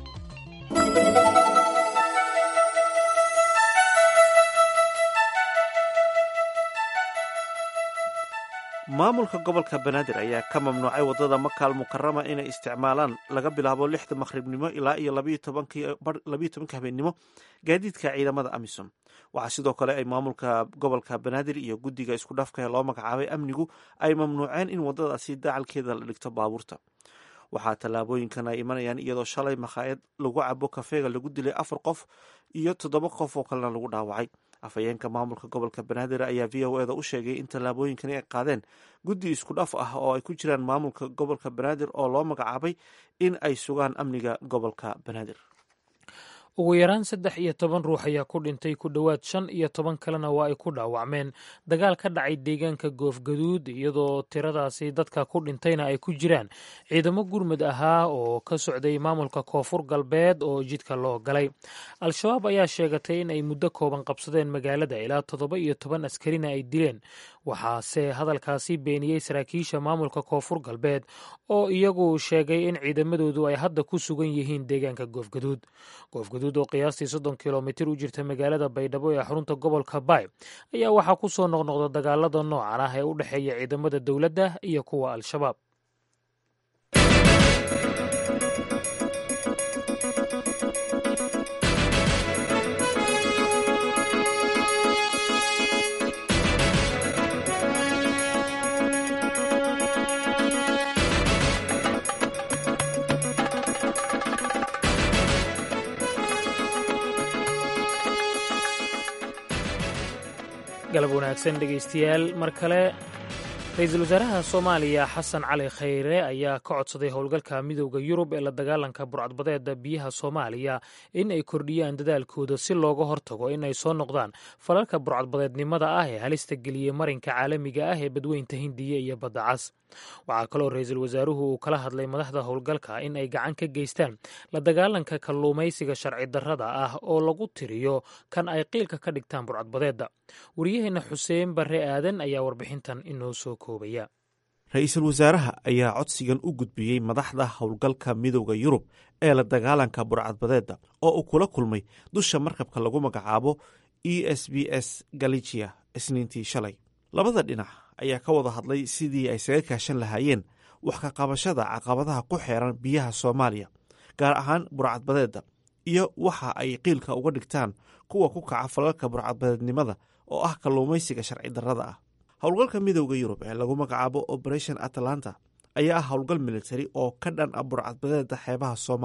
maamulka gobolka banaadir ayaa ka mamnuucay waddada makaal mukarama inay isticmaalaan laga bilaabo lixda maqhribnimo ilaa iyo labayo tobanka habeennimo gaadiidka ciidamada amisom waxaa sidoo kale ay maamulka gobolka banaadir iyo guddiga isku dhafka ee loo magacaabay amnigu ay mamnuuceen in waddadaasi dacalkeeda la dhigto baabuurta waxaa tallaabooyinkan ay imanayaan iyadoo shalay makhaayad lagu cabo kafeega lagu dilay afar qof iyo toddoba qof oo kalena lagu dhaawacay afhayeenka maamulka gobolka banaadir ayaa v o eda u sheegay in tallaabooyinkani ay qaadeen guddi isku dhaf ah oo ay ku jiraan maamulka gobolka banaadir oo loo magacaabay in ay sugaan amniga gobolka banaadir ugu yaraan saddex iyo toban ruux ayaa ku dhintay ku dhowaad shan iyo toban kalena waa ay ku dhaawacmeen dagaal ka dhacay deegaanka goofgaduud iyadoo tiradaasi dadka ku dhintayna ay ku jiraan ciidamo gurmud ahaa oo ka socday maamulka koonfur galbeed oo jidka loo galay al-shabaab ayaa sheegatay in ay muddo kooban qabsadeen magaalada ilaa toddoba iyo toban askarina ay dileen waxaase hadalkaasi beeniyey saraakiisha maamulka koonfur galbeed oo iyagu sheegay in ciidamadoodu ay hadda ku sugan yihiin deegaanka goofgaduud goofgaduud oo qiyaastii soddon kilomitir u jirta magaalada baydhabo ee xarunta gobolka baay ayaa waxaa ku soo noqnoqda dagaalada noocan ah ee u dhexeeya ciidamada dowladda iyo kuwa al-shabaab galab wanaagsan dhegaystayaal mar kale ra-iisul wasaaraha soomaaliya xasan cali khayre ayaa ka codsaday howlgalka midowda yurub ee la dagaalanka burcadbadeeda biyaha soomaaliya in ay kordhiyaan dadaalkooda si looga hortago in ay soo noqdaan falalka burcadbadeednimada ah ee halista geliyey marinka caalamiga ah ee badweynta hindiya iyo badda cas waxaa kaloo ra-iisul wasaaruhu uu kala hadlay madaxda howlgalka in ay gacan ka geystaan la dagaalanka kalluumaysiga sharci darrada ah oo lagu tiriyo kan ay qiilka ka dhigtaan burcadbadeedda waryaheena xuseen barre aadan ayaa warbixintan inoo soo koobaya ra-iisul wasaaraha ayaa codsigan u gudbiyey madaxda howlgalka midowda yurub ee la dagaalanka burcadbadeedda oo uu kula kulmay dusha markabka lagu magacaabo e s b s galicia isniintii shalay labada dhinac ayaa ka wada hadlay sidii ay saga kaashan lahaayeen wax ka qabashada caqabadaha ku xeeran biyaha soomaaliya gaar ahaan burcadbadeedda iyo waxa ay qiilka uga dhigtaan kuwa ku kaca falalka burcadbadeednimada oo ah kalluumaysiga sharci darrada ah howlgalka midowda yurub ee lagu magacaabo operation atalanta ayaa ah howlgal militari oo ka dhan ah burcadbadeeda xeebaha soomaaliya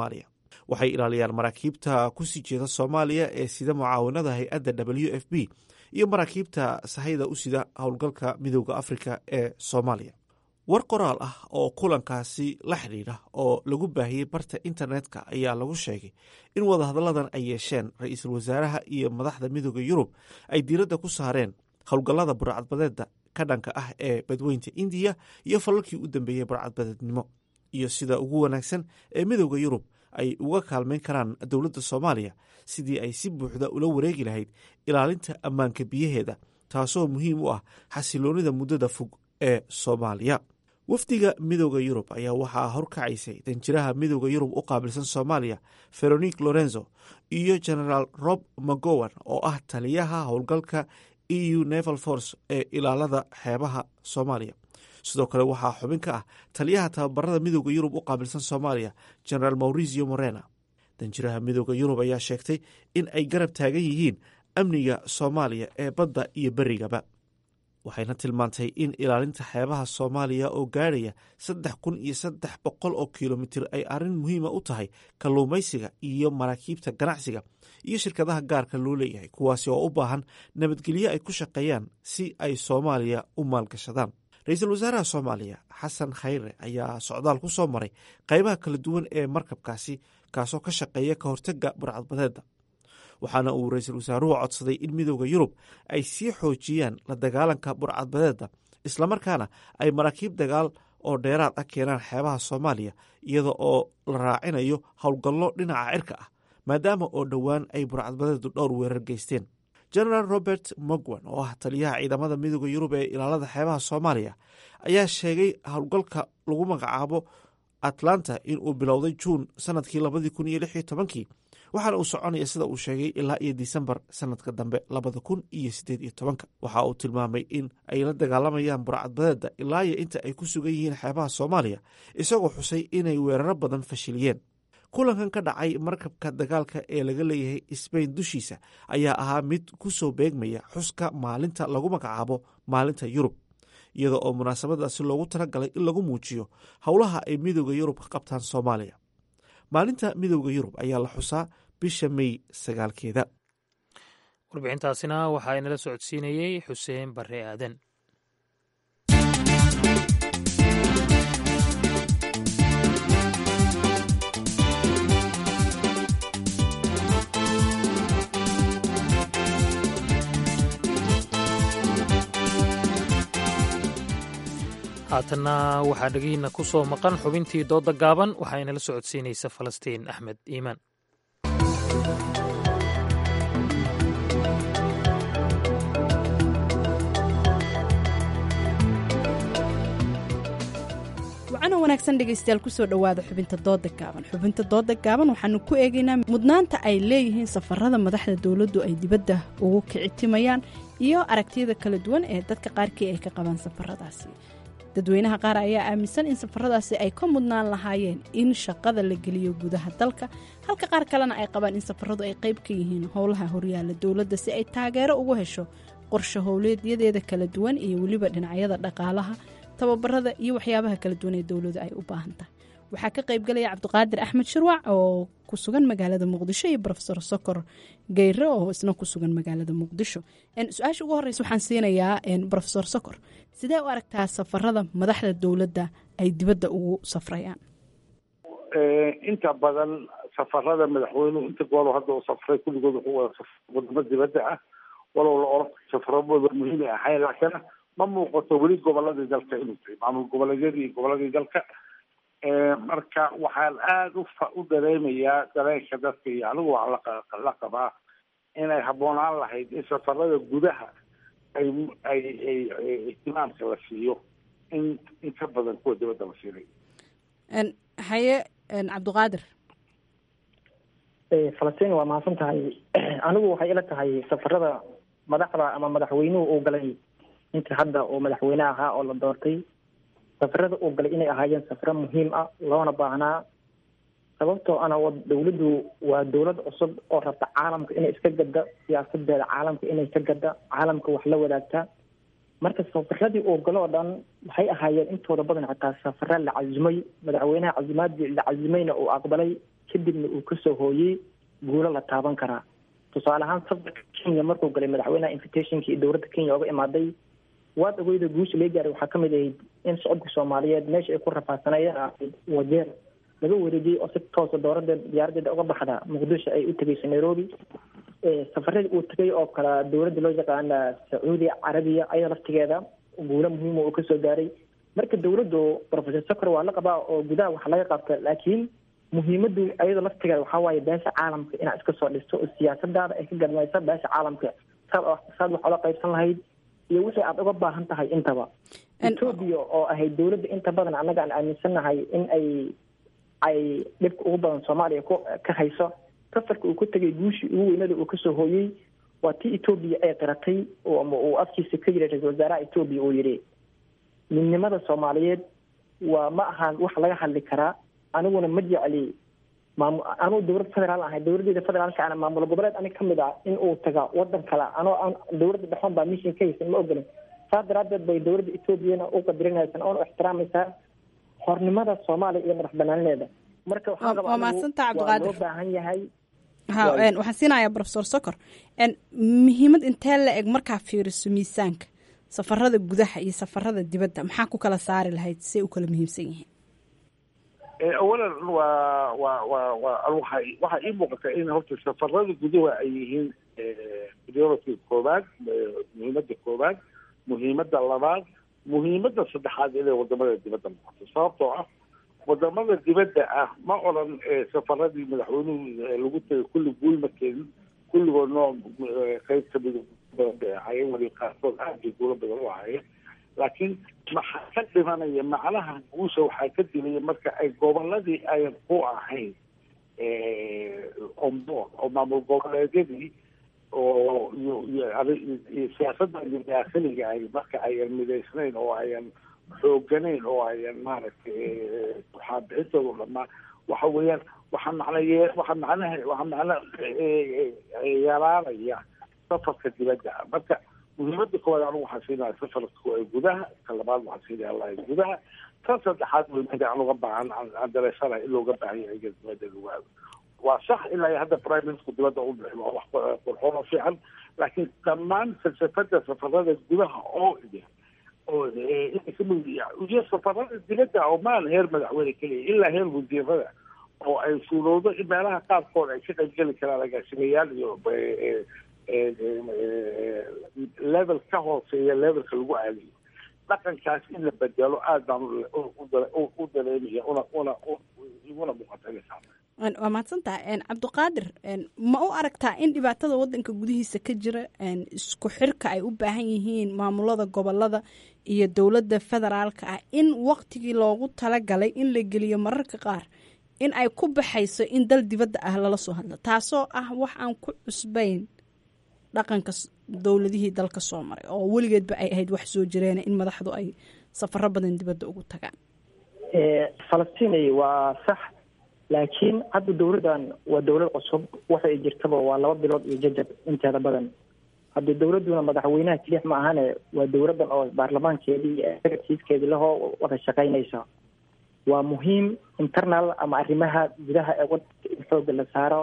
waxay ilaaliyaan maraakiibta kusii jeeda soomaaliya ee sida mucaawanada hay-adda w f b iyo maraakiibta sahayda u sida howlgalka midooda afrika ee soomaaliya war qoraal ah oo kulankaasi la xidhiidha oo lagu baahiyey barta internetka ayaa lagu sheegay in wadahadalladan ay yeesheen ra-iisul wasaaraha iyo madaxda midooda yurub ay diiradda ku saareen howlgallada burcadbadeedda ka dhanka ah ee badweynta indiya iyo falalkii u dambeeyey burcadbadeednimo iyo sida ugu wanaagsan ee midooda yurub ay uga kaalmayn karaan dowladda soomaaliya sidii ay si buuxda ula wareegi lahayd ilaalinta ammaanka biyaheeda taasoo muhiim u ah xasiloonida muddada fog ee soomaaliya wafdiga midooda yurub ayaa waxaa horkacaysay danjiraha midooda yurub u qaabilsan soomaaliya veronique lorenzo iyo genaraal rob mcgowan oo ah taliyaha howlgalka e u neval force ee ilaalada xeebaha soomaaliya sidoo kale waxaa xubin ka ah taliyaha tababarada midooda yurub u qaabilsan soomaaliya genaraal maurizio morena danjiraha midooda yurub ayaa sheegtay in ay garab taagan yihiin amniga soomaaliya ee badda iyo berigaba waxayna tilmaantay in ilaalinta xeebaha soomaaliya oo gaadhaya saddex kun iyo saddex boqol oo kilomitir ay arrin muhiima u tahay kalluumaysiga iyo maraakiibta ganacsiga iyo shirkadaha gaarka loo leeyahay kuwaasi oo u baahan nabadgelyo ay ku shaqeeyaan si ay soomaaliya u maalgashadaan ra-iisul wasaaraha soomaaliya xasan khayre ayaa socdaal ku soo maray qaybaha kala duwan ee markabkaasi kaasoo ka shaqeeya ka hortagga burcadbadeedda waxaana uu ra-iisul wasaaruhu codsaday in midooda yurub ay sii xoojiyaan la dagaalanka burcadbadeedda islamarkaana ay maraakiib dagaal oo dheeraad ah keenaan xeebaha soomaaliya iyada oo la raacinayo howlgallo dhinaca cirka ah maadaama oo dhowaan ay burcadbadeedu dhowr weerar geysteen genaraal robert mogwan oo ah taliyaha ciidamada midooda yurub ee ilaalada xeebaha soomaaliya ayaa sheegay howlgalka lagu magacaabo atlanta in uu bilowday juun sanadkii labadii kun iyo lix iyo tobankii waxaana uu soconaya sida uu sheegay ilaa iyo disembar sanadka dambe labada kun iyo sideed iyo tobanka waxa uu tilmaamay in ay la dagaalamayaan burcadbadeedda ilaa iyo inta ay ku sugan yihiin xeebaha soomaaliya isagoo xusay inay weeraro badan fashiliyeen kulankan ka dhacay markabka dagaalka ee laga leeyahay sbain dushiisa ayaa ahaa mid ku soo beegmaya xuska maalinta lagu magacaabo maalinta yurub iyada oo munaasabadaasi loogu talagalay in lagu muujiyo howlaha ay midooda yurub ka qabtaan soomaaliya maalinta midooda yurub ayaa la xusaa bisha mey sagaalkeeda warbixintaasina waxaa inala socodsiinayey xuseen bare aadan haatanna waxaa dhegihiina ku soo maqan xubintii dooda gaaban waxaa inala socodsiinaysa falastiin axmed iimaan wacana wanaagsan dhegaystayaal kusoo dhowaada xubinta dooda gaaban xubinta dooda gaaban waxaanu ku eegaynaa mudnaanta ay leeyihiin safarada madaxda dowladdu ay dibadda ugu kicitimayaan iyo aragtiyada kala duwan ee dadka qaarkii ay ka qabaan safaradaasi dadweynaha qaar ayaa aaminsan in safaradaasi ay ka mudnaan lahaayeen in shaqada la geliyo gudaha dalka halka qaar kalena ay qabaan in safaradu ay qayb ka yihiin howlaha horyaala dowladda si ay taageero ugu hesho qorshe howleedyadeeda kala duwan iyo weliba dhinacyada dhaqaalaha tababarada iyo waxyaabaha kala duwan ee dowladu ay u baahan tahay waxaa ka qaybgalaya cabdiqaadir axmed shirwac oo ku sugan magaalada muqdisho iyo rofesor sokor geyre oo isna ku sugan magaalada muqdisho su-aasha ugu horeysa waxaan siinayaa rofesor sokor sidee u aragtaa safarada madaxda dowladda ay dibadda ugu safrayaan inta badan safarada madaxweynuhu inta goolo hadda u safray kulligood wuxuu wada safray wadamo dibadda ah walow la oran safaradooda muhiim ay ahayn laakiin ma muuqato weli goboladii dalka inuu tahay maamul goboleedyadii iyo goboladii dalka marka waxaan aada ufa u dareemayaa dareenka dadka iyo anigu waxaa la qabaa inay habboonaan lahayd in safarada gudaha ay ay ay ihtimaamka la siiyo in in ka badan kuwa dibadda la siinay haye cabdiqaadir falastiin waa mahadsan tahay anigu waxay ila tahay safarada madaxda ama madaxweynuhu uu galay intii hadda uu madaxweyne ahaa oo la doortay safarada uu galay inay ahaayeen safaro muhiim ah loona baahnaa sababtoo ana dowladdu waa dowlad cusub oo rabta caalamka inay iska gadda siyaasadeeda caalamka inay ka gadda caalamka wax la wadaagta marka safaradii uu galo oo dhan waxay ahaayeen intooda badan xitaa safara la cazumay madaxweynaha cazumaadii la cazumayna uu aqbalay kadibna uu kasoo hooyey guulo la taaban karaa tusaale ahaan safarka kenya markuu galay madaxweynaha invitationkii dowladda kenya oga imaaday waad ogeyda guusha laga gaaray waxaa kamid ahayd in shacabka soomaaliyeed meesha ay ku rafaadsanayeen ahayd wajeer laga wareejiyey oo si toosa dooradeed diyaaradeeda uga baxda muqdisho ay u tegeyso nairobi safaradii uu tegay oo kale dowladda loo yaqaana sacuudi carabiya ayada laftigeeda guulo muhiima uu kasoo gaaray marka dowladdu professor socor waa la qabaa oo gudaha wax laga qabta laakiin muhiimadu ayada laftigeeda waxaa waaye beesha caalamka inaad iska soo dhisto oo siyaasadaada ay ka gadmaysa beesha caalamka saad saad wax ola qaybsan lahayd iyo wixii aada uga baahan tahay intaba etoobiya oo ahayd dowladda inta badan annaga aan aaminsannahay in ay ay dhibka ugu badan soomaaliya ku ka hayso safarka uu ku tegay guushii ugu weynada uu kasoo hooyey waa tii etoobiya ay qiratay ama uu afkiisa ka yiri ra-isul wasaaraha etoobiya uu yidhi midnimada soomaaliyeed waa ma ahaan wax laga hadli karaa aniguna ma jecli maam anuu dowlad federaal ahay dowladeeda federaalka ana maamul goboleed anig kamid ah in uu taga wadan kale anoo aan dowladda dhexoon baa mission ka haysan ma ogolin saas daraadeed bay dowladda etoobiyana u qadirinaysan oona ixtiraamaysaa xornimada soomaaliya iyo madax banaanideeda marka waxaan waa mahadsantaa cabdiqaadir loo baahan yahay ha waxaan siinayaa professor socor muhiimad intee la eg markaa fiiriso miisaanka safarada gudaha iyo safarada dibadda maxaa ku kala saari lahayd say u kala muhiimsan yihiin awalan waa waa waa waa waxa waxaa ii muuqata in horta safarada gudaha ay yihiin priority koobaad muhiimada koobaad muhiimada labaad muhiimada saddexaad inay wadamada dibadda noqoto sababtoo ah wadamada dibadda ah ma odran safaradii madaxweynuhu lagu tagay kulli guul ma keenin kulligood noo qeyb kamid badan bay ahaayeen weli qaarkood aad bay guulo badan u ahaayeen laakiin maxaa ka dhimanaya macnaha guusha waxaa ka dilaya marka ay goboladii ayan ku ahayn onboard oo maamul goboleedyadii oo iyo iyo siyaasadda daakhiliga ahy marka ayan midaysnayn oo ayan xooganayn oo ayan maaragtay waxaa bixintooda dhamaa waxa weeyaan waxaa macnaye waxaa macnaha waxaa macna yaraanaya safarka dibadda ah marka muhiimada koowaad anigu waxaan siinaya safarka gudaha ka labaad waxaan siinaya allahi gudaha tan saddexaad muhiimada aan uga baahan aan dareysanahay in looga baahan yahay dibadda lagu aado waa sax ilaa hadda prime minister dibadda u bixi waa wax qurxoon oo fiican laakiin dhammaan falsafada safarada gudaha oo idin oo iyo safarada dibadda oo maan heer madaxweyne keliya ilaa heer wasiirada oo ay suurowdo in meelaha qaarkood ay ka qaybgeli karaan agaasimayaal iyo level ka hooseeya levelka lagu aadayo dhaqankaas in la bedelo aad baan u dareemaya una una iguna muuqatanaysaa waa mahadsantaha cabdiqaadir ma u aragtaa in dhibaatada wadanka gudihiisa ka jira isku xirka ay u baahan yihiin maamulada gobolada iyo dowladda federaalka ah in waqtigii loogu talagalay in la geliyo mararka qaar in ay ku baxayso in dal dibadda ah lala soo hadlo taasoo ah wax aan ku cusbayn dhaqanka dowladihii dalka soo maray oo weligeedba ay ahayd wax soo jireena in madaxdu ay safaro badan dibadda ugu tagaan falastiin waa sax laakiin hadda dowladdan waa dowlad cusub waxay jirtaba waa laba bilood iyo jajab inteeda badan hadda dowladduna madaxweynaha kelix ma ahane waa dowladdan oo baarlamaankeedii iyo executivekeedii lahoo wada shaqaynaysa waa muhiim internal ama arrimaha gudaha ee wadanka in xooga la saaro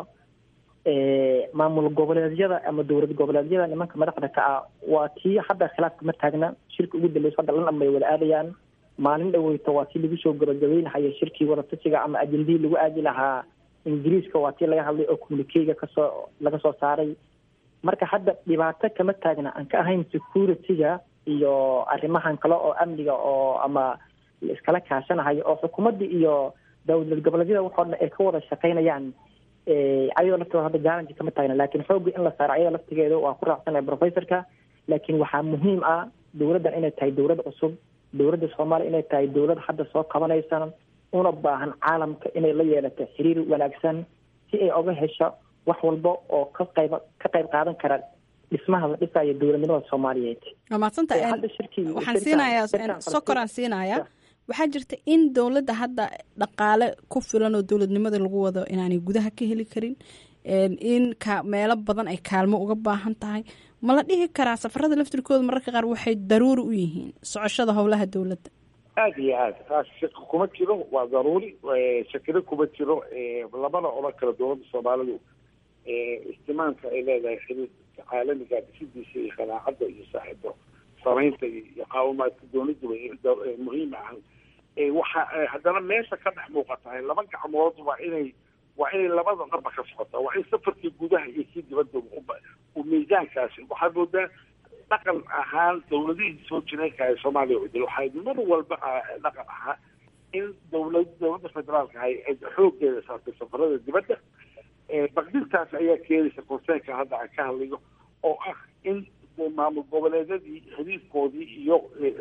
maamul goboleedyada ama dowlad goboleedyada nimanka madaxda ka ah waa tii hadda khilaafka ma taagna shirka ugu dambeysa hadda lan bay wada aadayaan maalin dhaweyto waa tii lagu soo gabagabeynahaya shirkii wadatashiga ama ajendihii lagu aadi lahaa ingiriiska waa tii laga hadlay oo communikeyga kasoo laga soo saaray marka hadda dhibaato kama taagna aan ka ahayn security-ga iyo arrimahan kale oo amniga oo ama iskala kaashanahayo oo xukuumadda iyo dowlad goboleedyada waxoo dhan ay ka wada shaqaynayaan ayadoo laftooda hadda challenge kama taagna laakiin xoogga in la saaro ayada laftigeeda waa ku raacsanaya professorka laakiin waxaa muhiim ah dowladdan inay tahay dowlad cusub dowladda soomaaliya inay tahay dowlad hadda soo kabanaysa una baahan caalamka inay la yeelato xiriir wanaagsan si ay oga hesho wax walba oo ka qayb ka qayb qaadan kara dhismaha la dhisayo dowladnimada soomaaliyeed waa mahadsantaha waxaan siinayaa sokoraan siinayaa waxaa jirta in dowladda hadda dhaqaale ku filan oo dowladnimada lagu wado inaanay gudaha ka heli karin in ka meelo badan ay kaalmo uga baahan tahay ma la dhihi karaa safarada laftirkooda mararka qaar waxay daruuri u yihiin socoshada howlaha dowladda aada iyo aad taas shaki kuma jiro waa daruuri shakina kuma jiro lamana odhan karo dowladda soomaalidu istimaamka ay leedahay xiriirka caalamiga dhisidiisa iyo qanaacadda iyo saaxiibo samaynta iyo qaawimaadka dowladda muhiim ah waxa haddana meesha ka dhex muuqatahay laba gacmood waa inay waa inay labada dhanba ka socota waa in safarkii gudaha iyo kii dibadda uu miisaankaasi waxaad moodaa dhaqan ahaan dowladihii soo jireenka ee soomaaliya udil waxay mar walba dhaqan ahaa in dowlad dowladda federaalka ahay ay xooggeeda saartay safarada dibadda baqdintaas ayaa keenaysa konseenka hadda aan ka hadlayo oo ah in maamul goboleedyadii xiriirkoodii iyo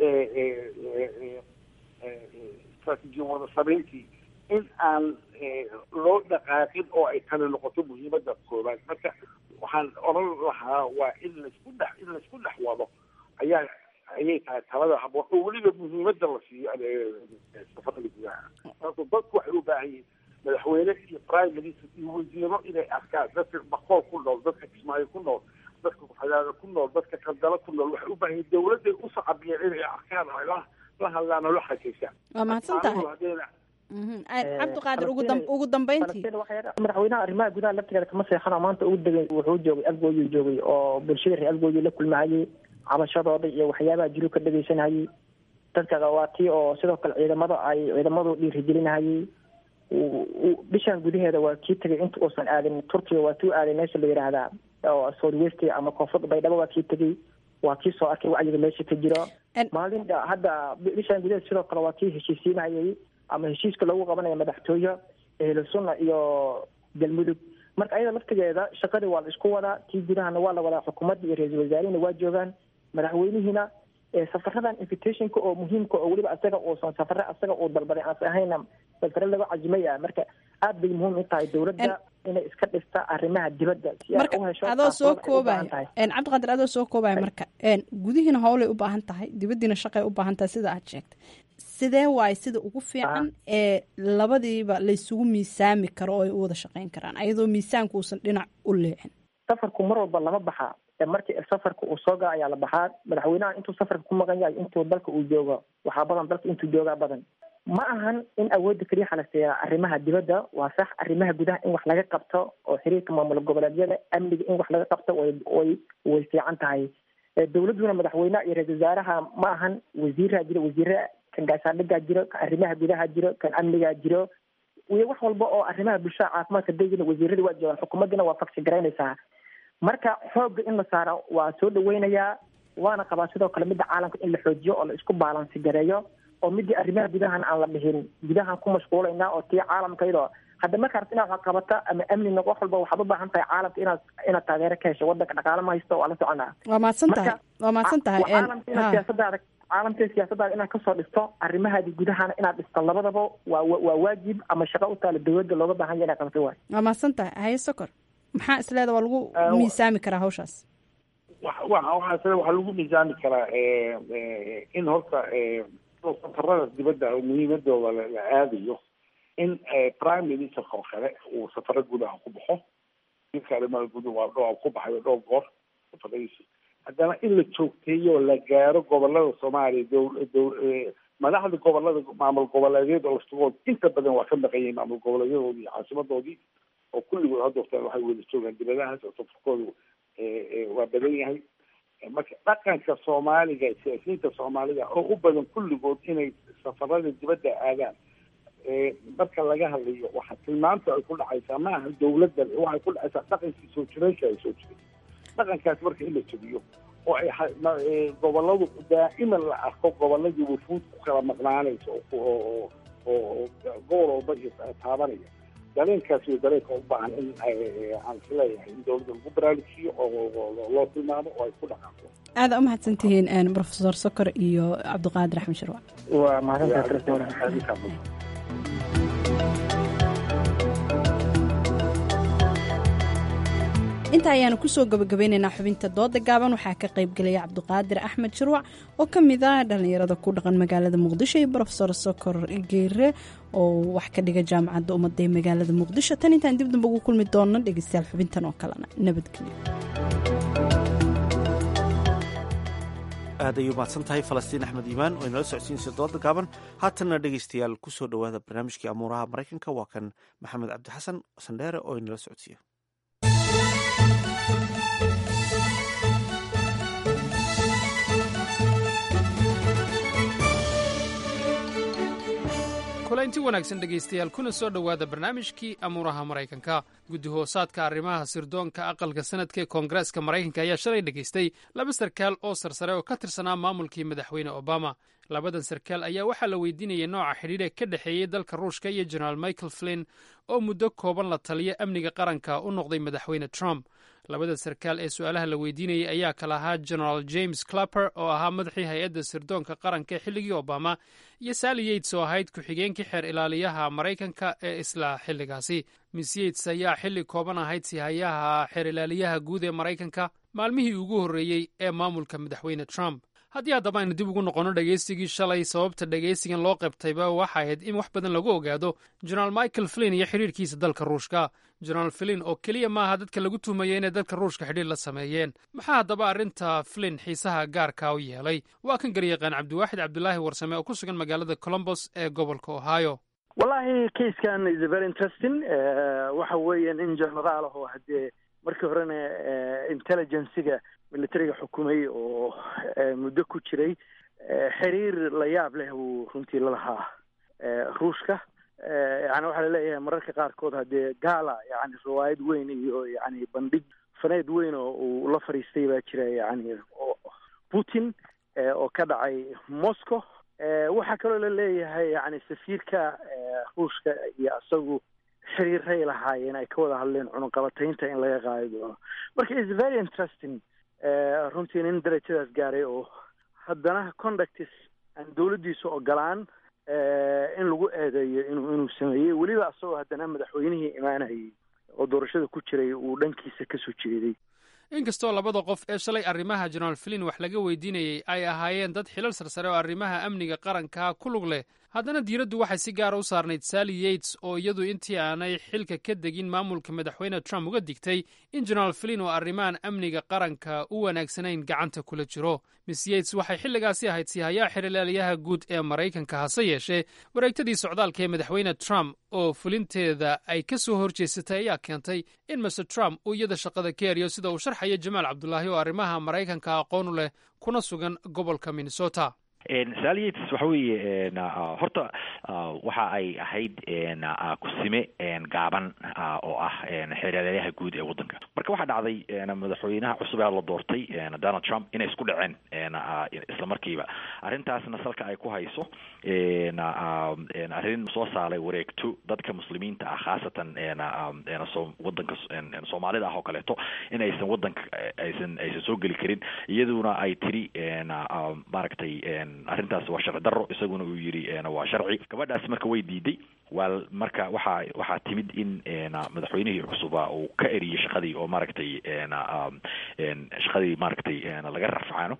istraatiijiya wada samayntii in aan loo dhaqaaqin oo ay tani noqoto muhiimadda koobaad marka waxaan odhan lahaa waa in laisku dhex in laisku dhex wado ayaa ayay tahay talada habo oo weliba muhiimadda la siiyo safarada gudaha sababto dadku waxay u baahan yihiin madaxweyne iyo prime minister iyo wasiiro inay arkaan dadka bakool ku nool dadka kismaayo ku nool dadka xadaada ku nool dadka kandalo ku nool waxay u baahan yihiin dowladday u sacabiyeen inay arkaan oo la la hadlaan oo la xakeysaan waa mahadsan tahay cabdiqaadir ugu dambeyntii madaxweynaha arrimaha gudaha laftigeeda kama seexano maanta ugu degay wuxuu joogay algooyuu joogay oo bulshada reer algooyu la kulmahayay cabashadooda iyo waxyaabaha jiru ka dhegeysanayay dadka waa tii oo sidoo kale ciidamada ay ciidamadu dhiirigelinahayay bishan gudaheeda waa kii tegay inta uusan aadin turkiga waa tuu aaday meesha la yidhaahdaa oo southwest ama koonfurta baydhabo waa kii tegay waa kii soo arkay wacyiga meesha ka jiro maalin hadda bishan gudaheeda sidoo kale waa kii heshiisiinayay ama heshiiska lagu qabanayo madaxtooye ehlu sunna iyo galmudug marka ayada laftigeeda shaqadii waa la isku wadaa tii gudahana waa la wadaa xukuumadda iyo ra-iisul wasaarihina waa joogaan madaxweynihiina safaradan invitationka oo muhiimka oo weliba asaga uusan safare asaga uu dalbaday aas ahayna safare laga cajimay ah marka aad bay muhiim u tahay dowladda inay iska dhista arrimaha dibadda si ay u hesho adoo soo koobaya cabdiqaadir adoo soo koobaya marka gudihiina howlay u baahan tahay dibaddiina shaqay u baahan tahay sida aad sheegtay sidee waaye sida ugu fiican ee labadiiba laysugu miisaami karo oo ay u wada shaqeyn karaan ayadoo miisaanku uusan dhinac u leexin safarku mar walba lama baxaa markii safarka uu soo gaa ayaa la baxaa madaxweynaha intuu safarka ku maqan yahay intuu dalka uu joogo waxaa badan dalka intuu joogaa badan ma ahan in awoodda keliya xalaseeya arrimaha dibadda waa sax arrimaha gudaha in wax laga qabto oo xiriirka maamul goboleedyada amniga in wax laga qabto way way way fiican tahay dowladduna madaxweynaha iyo ra-isul wasaaraha ma ahan wasiiraa jiro wasiire kan gaashaandhigaa jiro kan arrimaha gudaha jiro kan amnigaa jiro iyo wax walba oo arrimaha bulshada caafimaadka degina wasiiradii waa joogaan xukuumaddina waa faksi garaynaysaa marka xoogga in la saaro waa soo dhaweynayaa waana qabaa sidoo kale midda caalamka in la xoojiyo oo la isku baalansi gareeyo oo midii arrimaha gudahan aan la dhihin gudahan ku mashquulaynaa oo tii caalamka iyadoo hadda marka rabta inaad wax qabata ama amni noq wax walba waxaad u baahan tahay caalamka inaad inaad taageero ka hesho wadanka dhaqaale ma haysto waa la soconaa waa mahadsan tahay waa mahadsan tahay caalamka inaad siyaasadaada caalamka siyaasadaada inaad kasoo dhisto arrimahaadi gudahana inaad dhisto labadaba waa waa waajib ama shaqo u taala dowladda looga baahan yahay inaad qabto waay waa mahadsan tahay haye sokor maxaa isleeda waa lagu miisaami karaa hawshaas waxaa waxaa lagu miisaami karaa in horta safarada dibadda muhiimadooda la aadayo in prime ministerka oo kale uu safaro gudaha ku baxo ninka arrimaha guda waa dhowr ku baxay dhowr goor safaradiisa haddana in la joogteeyo la gaaro gobolada soomaaliya dow dow madaxda gobolada maamul goboleedyada laftigood inta badan waa ka maqan yihiin maamul goboleedyadoodii iyo caasimadoodii oo kulligood hadda waqtigan waxay wada joogaan dibadahaas oo safarkoodu waa badan yahay marka dhaqanka soomaaliga siyaasiyiinta soomaalida oo u badan kulligood inay safarada dibadda aadaan marka laga hadlayo waxa tilmaanta ay ku dhacaysaa ma aha dowladda waxay ku dhacaysaa dhaqankii soo jireenka ay soo jiray dhaqankaas marka in la jebiyo oo ay goboladu daa'iman la arko goboladii wufuud ku kala maqnaanaysa oo oo gobol walba iyo taabanaya dareenkaas iyo dareenka u baahan in aan isleeyahay in dowladda lagu baraarujiyo oo loo tilmaamo oo ay ku dhaqaaqo aada u mahadsan tihiin profesor sokor iyo cabdiqaadir axmed sharwac waa mahadsantahay inta ayaanu kusoo gabagabeynaynaa xubinta dooda gaaban waxaa ka qaybgelaya cabdiqaadir axmed shirwac oo ka mid ah dhallinyarada ku dhaqan magaalada muqdisho iyo rofesor sokor geere oo wax ka dhiga jaamacadda ummadda ee magaalada muqdisho tan intaan dib damba ugu kulmi doonno dhegeystayaal xubintan oo kalena nabadgelyo aad ayuu mahadsan tahay falastiin axmed iimaan oo inala socodsiinaysa dooda gaaban haatanna dhegaystayaal ku soo dhowaada barnaamijkii amuuraha maraykanka waa kan maxamed cabdixasan sandheere oo inala socodsiiya kulaynti wanaagsan dhegaystayaal kuna soo dhowaada barnaamijkii amuuraha maraykanka guddi hoosaadka arrimaha sirdoonka aqalka sanadka ee koongareeska maraykanka ayaa shalay dhegaystay laba sarkaal oo sarsare oo ka tirsanaa maamulkii madaxweyne obama labadan sarkaal ayaa waxaa la weydiinayay nooca xidhiidhe ka dhexeeyey dalka ruushka iyo jenaraal michael flinn oo muddo kooban la taliya amniga qaranka u noqday madaxweyne trump labada sarkaal ee su-aalaha la weydiinayay ayaa kala ahaa genaraal james clapper oo ahaa madaxii hay-adda sirdoonka qaranka ee xilligii obama iyo sally yates oo ahayd ku-xigeenkii xeer ilaaliyaha maraykanka ee isla xilligaasi miss yates ayaa xilli kooban ahayd sihayaha xeer ilaaliyaha guud ee maraykanka maalmihii ugu horreeyey ee maamulka madaxweyne trump haddii haddaba aynu dib ugu noqonno dhegaysigii shalay sababta dhegaysigan loo qabtayba waxa ahayd in wax badan lagu ogaado jenaraal michael flinn iyo xidhiirkiisa dalka ruushka jenaraal flinn oo keliya maaha dadka lagu tuhmaya inay dalka ruushka xidhiir la sameeyeen maxaa haddaba arrinta flinn xiisaha gaarka u yeelay waa kan garyaqaan cabdiwaaxid cabdulaahi warsame oo ku sugan magaalada colombos ee gobolka ohio wallahi kaiskan is very interesting waxa weeye nin generaal ah oo haddee markii horena intelligenciga militariga xukumay oo muddo ku jiray xiriir la yaab leh uu runtii la lahaa ruushka yani waxaa laleeyahay mararka qaarkood haddee gaala yani riwaayad weyn iyo yani bandhig faneed weyn oo uu la fadhiistay baa jira yani putin oo ka dhacay moscow waxaa kaloo la leeyahay yani safiirka ruushka iyo isagu xiriiray lahaayeen ay ka wada hadleen cunaqabataynta in laga qaadi doono marka is very interesting runtii nin darajadaas gaaray oo haddana conductis aan dawladdiisu ogolaan in lagu eedeeyo inuu inuu sameeyey weliba isagoo haddana madaxweynihii imaanayay oo doorashada ku jiray uu dhankiisa kasoo jeeday inkastoo labada qof ee shalay arrimaha jenaraal flin wax laga weydiinayey ay ahaayeen dad xilal sarsare oo arrimaha amniga qaranka ku lug leh haddana diiraddu waxay si gaara u saarnayd sally yates oo iyadu intii aanay xilka ka degin maamulka madaxweyne trump uga digtay in jenaraal flin oo arrimahan amniga qaranka u wanaagsanayn gacanta kula jiro miss yates waxay xilligaasi ahayd sihayaha xirilaaliyaha guud ee maraykanka hase yeeshee wareegtadii socdaalka ee madaxweyne trump oo fulinteeda ay ka soo horjeesatay ayaa keentay in master trump uu iyada shaqada ka eriyo sida uu sharxaya jamaal cabdulaahi oo arrimaha maraykanka aqoon u leh kuna sugan gobolka minnesota sally yates waxa weeye horta waxa ay ahayd kusime gaaban oo ah xeeryaalayaha guud ee waddanka marka waxaa dhacday madaxweynaha cusub ee la doortay donald trump inay isku dhaceen isla markiiba arrintaasna salka ay ku hayso arrin soo saaray wareegto dadka muslimiinta ah khaasatan wadanka soomaalida ah oo kaleeto in aysan wadanka aysan aysan soo geli karin iyaduna ay tiri maaragtay arrintaas waa sharci daro isaguna uu yidhi waa sharci gabadhaas marka way diiday waa marka waxaa waxaa timid in madaxweynihii cusuba uu ka eriyey shaqadii oo maaragtay shaqadii maaragtay laga rafcaano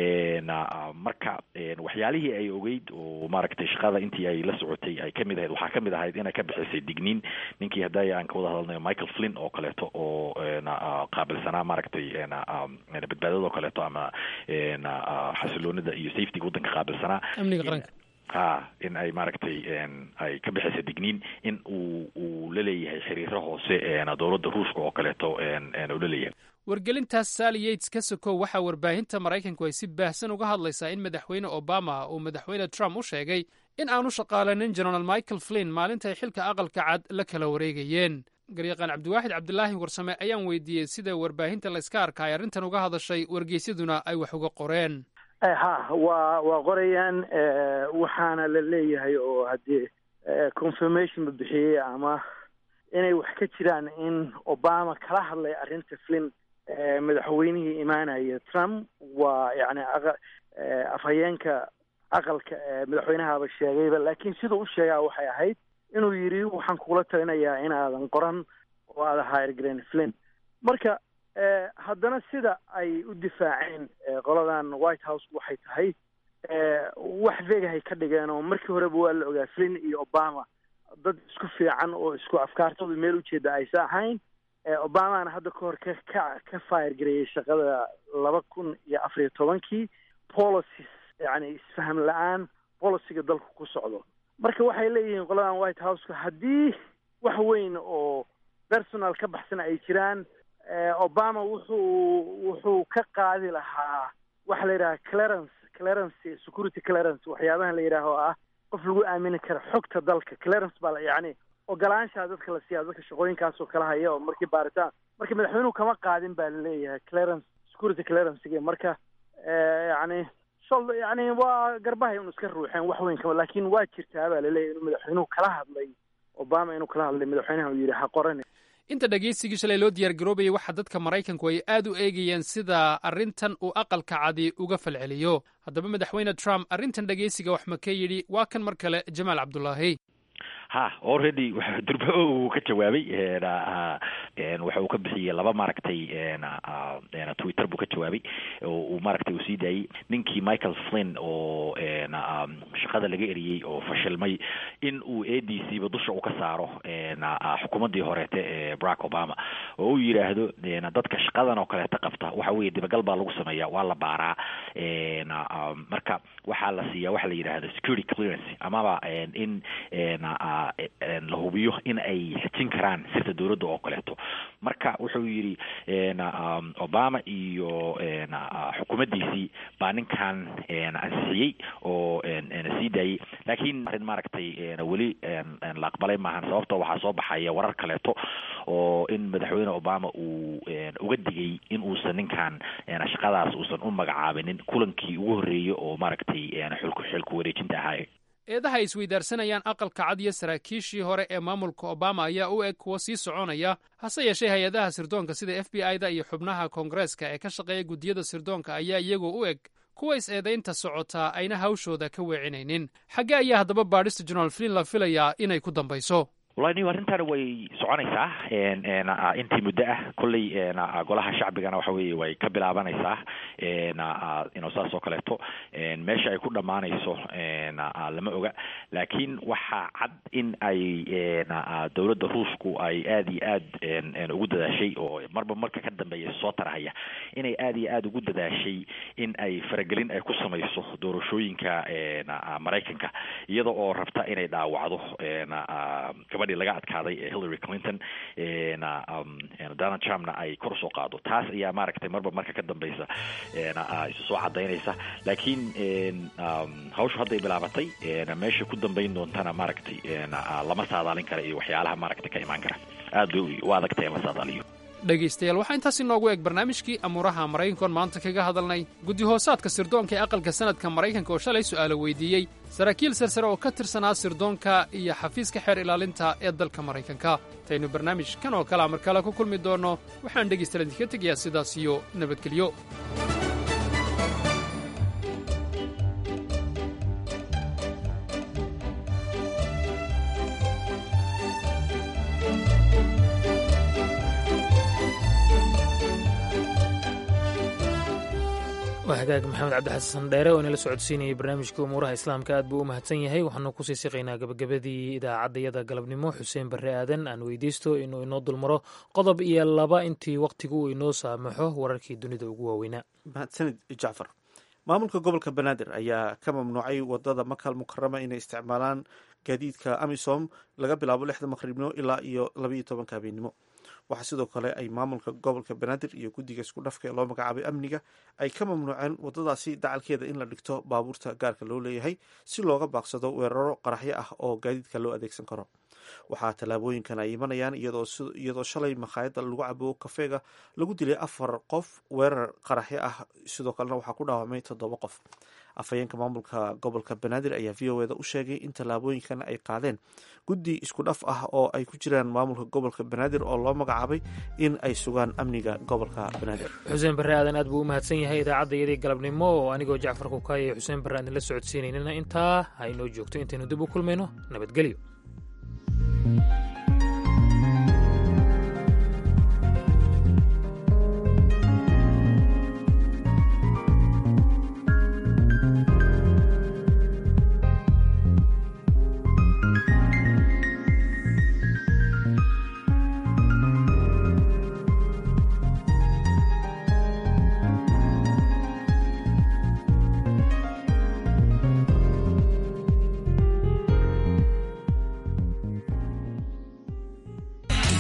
marka waxyaalihii ay ogeyd oo maaragtay shaqada intii ay la socotay ay kamid ahayd waxaa kamid ahayd inay ka bixisay digniin ninkii hadday aan ka wada hadalnayo michael flynn oo kaleeto oo qaabilsanaa maaragtay badbaadada oo kaleeto ama xasiloonida iyo safetyga waddanka qaabilsanaa amniga qaranka ha in ay maaragtay ay ka bixisa digniin in uu uu la leeyahay xiriiro hoose dowladda ruushka oo kaleeto uu la leeyahay wargelintaas sally yates ka sokow waxaa warbaahinta maraykanku ay si baahsan uga hadlaysaa in madaxweyne obama uu madaxweyne trump u sheegay in aanu shaqaalanin genaraal michael flynn maalinta ay xilka aqalka cad la kala wareegayeen garyaqaan cabdiwaaxid cabdulaahi warsame ayaan weydiiyey sida warbaahinta la iska arka ay arrintan uga hadashay wargeysyaduna ay wax uga qoreen ha waa waa qorayaan waxaana la leeyahay oo haddii confirmation la bixiyey ama inay wax ka jiraan in obama kala hadlay arrinta flin madaxweynihii imaanaya trump waa yani afhayeenka aqalka madaxweynahaba sheegayba laakiin siduu u sheegaa waxay ahayd inuu yidhi waxaan kugula talinayaa inaadan qoran oo aada hairgren flin marka haddana sida ay u difaaceen qoladan white house waxay tahay wax vegahay ka dhigeen oo markii horeba waa la ogaa flin iyo obama dad isku fiican oo isku afkaartooda meel ujeeda aysa ahayn obamana hadda ka hor ka ka ka fire gareeyey shaqada laba kun iyo afariyo tobankii policies yani isfaham la-aan policiga dalku ku socdo marka waxay leeyihiin qoladan white houseka haddii wax weyn oo personal ka baxsan ay jiraan obama wuxuu wuxuu ka qaadi lahaa waxa la yidhaha clarence clarence security clarence waxyaabahan la yidhaaho ah qof lagu aamini kara xogta dalka clarence baa la yacni ogolaanshaha dadka la siiya dadka shaqooyinkaas oo kala haya oo markii baaritaan marka madaxweynuhu kama qaadin baa laleeyahay clarence security clearancega marka yani shol yani waa garbahay unu iska ruuxeen wax weyn kama laakiin waa jirtaa baa laleeyahay inuu madaxweynuhu kala hadlay obama inuu kala hadlay madaxweynaha uu yidhi ha qoran inta dhegaysigii shalay loo diyaar garoobayay waxaa dadka maraykanku ay aad u eegayeen sida arrintan uu aqalka cadi uga falceliyo haddaba madaxweyne trump arrintan dhegaysiga wax ma ka yidhi waa kan mar kale jamaal cabdulaahi ha already durba uu ka jawaabay waxa uu ka bixiyey laba maaragtay twitter buu ka jawaabay uu maaragtay uu sii daayey ninkii michael flynn oo shaqada laga eriyey oo fashilmay in uu a d c ba dusha u ka saaro xukuumaddii horeete ee barack obama oo uu yidhaahdo dadka shaqadan oo kaleeta qabta waxa weeye dibagal baa lagu sameeya waa la baaraa marka waxaa la siiyaa waxa la yidhaahdo security clearance amaba in la hubiyo in ay xejin karaan sirta dowladda oo kaleeto marka wuxuu yidhi obama iyo xukuumaddiisii baa ninkan ansixiyey oo sii daayey laakiin arrin maaragtay weli la aqbalay maahan sababtoo waxaa soo baxaya warar kaleeto oo in madaxweyne obama uu uga digay in uusan ninkan shaqadaas uusan u magacaabinin kulankii ugu horreeyey oo maaragtay xulku xilku wareejinta ahaa eedaha ay isweydaarsanayaan aqalka cad iyo saraakiishii hore ee maamulka obama ayaa u eg kuwa sii soconaya hase yeeshee hay-adaha sirdoonka sida f b i da iyo xubnaha koongareeska ee ka shaqeeya guddiyada sirdoonka ayaa iyagoo u eg kuwa is-eedaynta socotaa ayna hawshooda ka weecinaynin xaggee ayaa haddaba baadhista general flin la filayaa inay ku dambayso wallahi niw arrintan way soconaysaa intii muddo ah kolley golaha shacbigana waxa weeye way ka bilaabanaysaa ino saas oo kaleeto meesha ay ku dhammaanayso lama oga laakiin waxaa cad in ay dowladda ruushku ay aad iyo aad ugu dadaashay oo marba marka ka dambeeya soo tarahaya inay aad iyo aad ugu dadaashay in ay faragelin ay ku samayso doorashooyinka maraykanka iyada oo rabta inay dhaawacdo gabadhii laga adkaaday ee hillary clinton donald trumpna ay kor usoo qaado taas ayaa maaragtay marba marka ka dambeysa isu soo cadaynaysa laakiin hawshu hadday bilaabatay meesha ku dambeyn doontana maaragtay lama saadaalin kara iyo waxyaalaha maaragtay ka imaan kara aad bay u adagtahay in la saadaaliyo dhegaystayaal waxaa intaas inoogu eg barnaamijkii amuuraha maraykankoon maanta kaga hadalnay guddi-hoosaadka sirdoonka ee aqalka sanadka maraykanka oo shalay su'aalo weydiiyey saraakiil sarsare oo ka tirsanaa sirdoonka iyo xafiiska xeer ilaalinta ee dalka maraykanka intaynu barnaamij kan oo kalea mar kale ku kulmi doonno waxaan dhegaystayaal idinka tegayaa sidaas iyo nabadgelyo waa hagaag maxamed cabdixasan dheere oo inala socodsiinayay barnaamijka umuuraha islaamka aad buu u mahadsan yahay waxaanu kusii siqaynaa gabagabadii idaacaddayada galabnimo xuseen barre aadan aan weydeysto inuu inoo dulmaro qodob iyo laba intii wakhtigu uu inoo saamaxo wararkii dunida ugu waaweynaa mahadsanid jacfar maamulka gobolka banaadir ayaa ka mamnuucay wadada makal mukarama inay isticmaalaan gaadiidka amisom laga bilaabo lixda maqribnimo ilaa iyo labaiyo tobanka habeennimo waxaa sidoo kale ay maamulka gobolka banaadir iyo guddiga isku dhafka ee loo magacaabay amniga ay ka mamnuuceen wadadaasi dacalkeeda in la dhigto baabuurta gaarka loo leeyahay si looga baaqsado weeraro qaraxyo ah oo gaadiidka loo adeegsan karo waxaa tallaabooyinkan ay imanayaan iyadoo shalay makhaayadda lagu cabo kafeega lagu dilay afar qof weerar qaraxyo ah sidoo kalena waxaa ku dhaawamay toddoba qof afhayeenka maamulka gobolka banaadir ayaa v o eda u sheegay in tallaabooyinkan ay qaadeen guddi isku dhaf ah oo ay ku jiraan maamulka gobolka banaadir oo loo magacaabay in ay sugaan amniga gobolka banaadir xuseen barre aadan aad buu u mahadsan yahay idaacaddayadii galabnimo oo anigoo jacfar kukaaya iyo xuseen barre aan idinla socodsiinaynana intaa ha inoo joogto intaynu dib u kulmayno nabadgelyo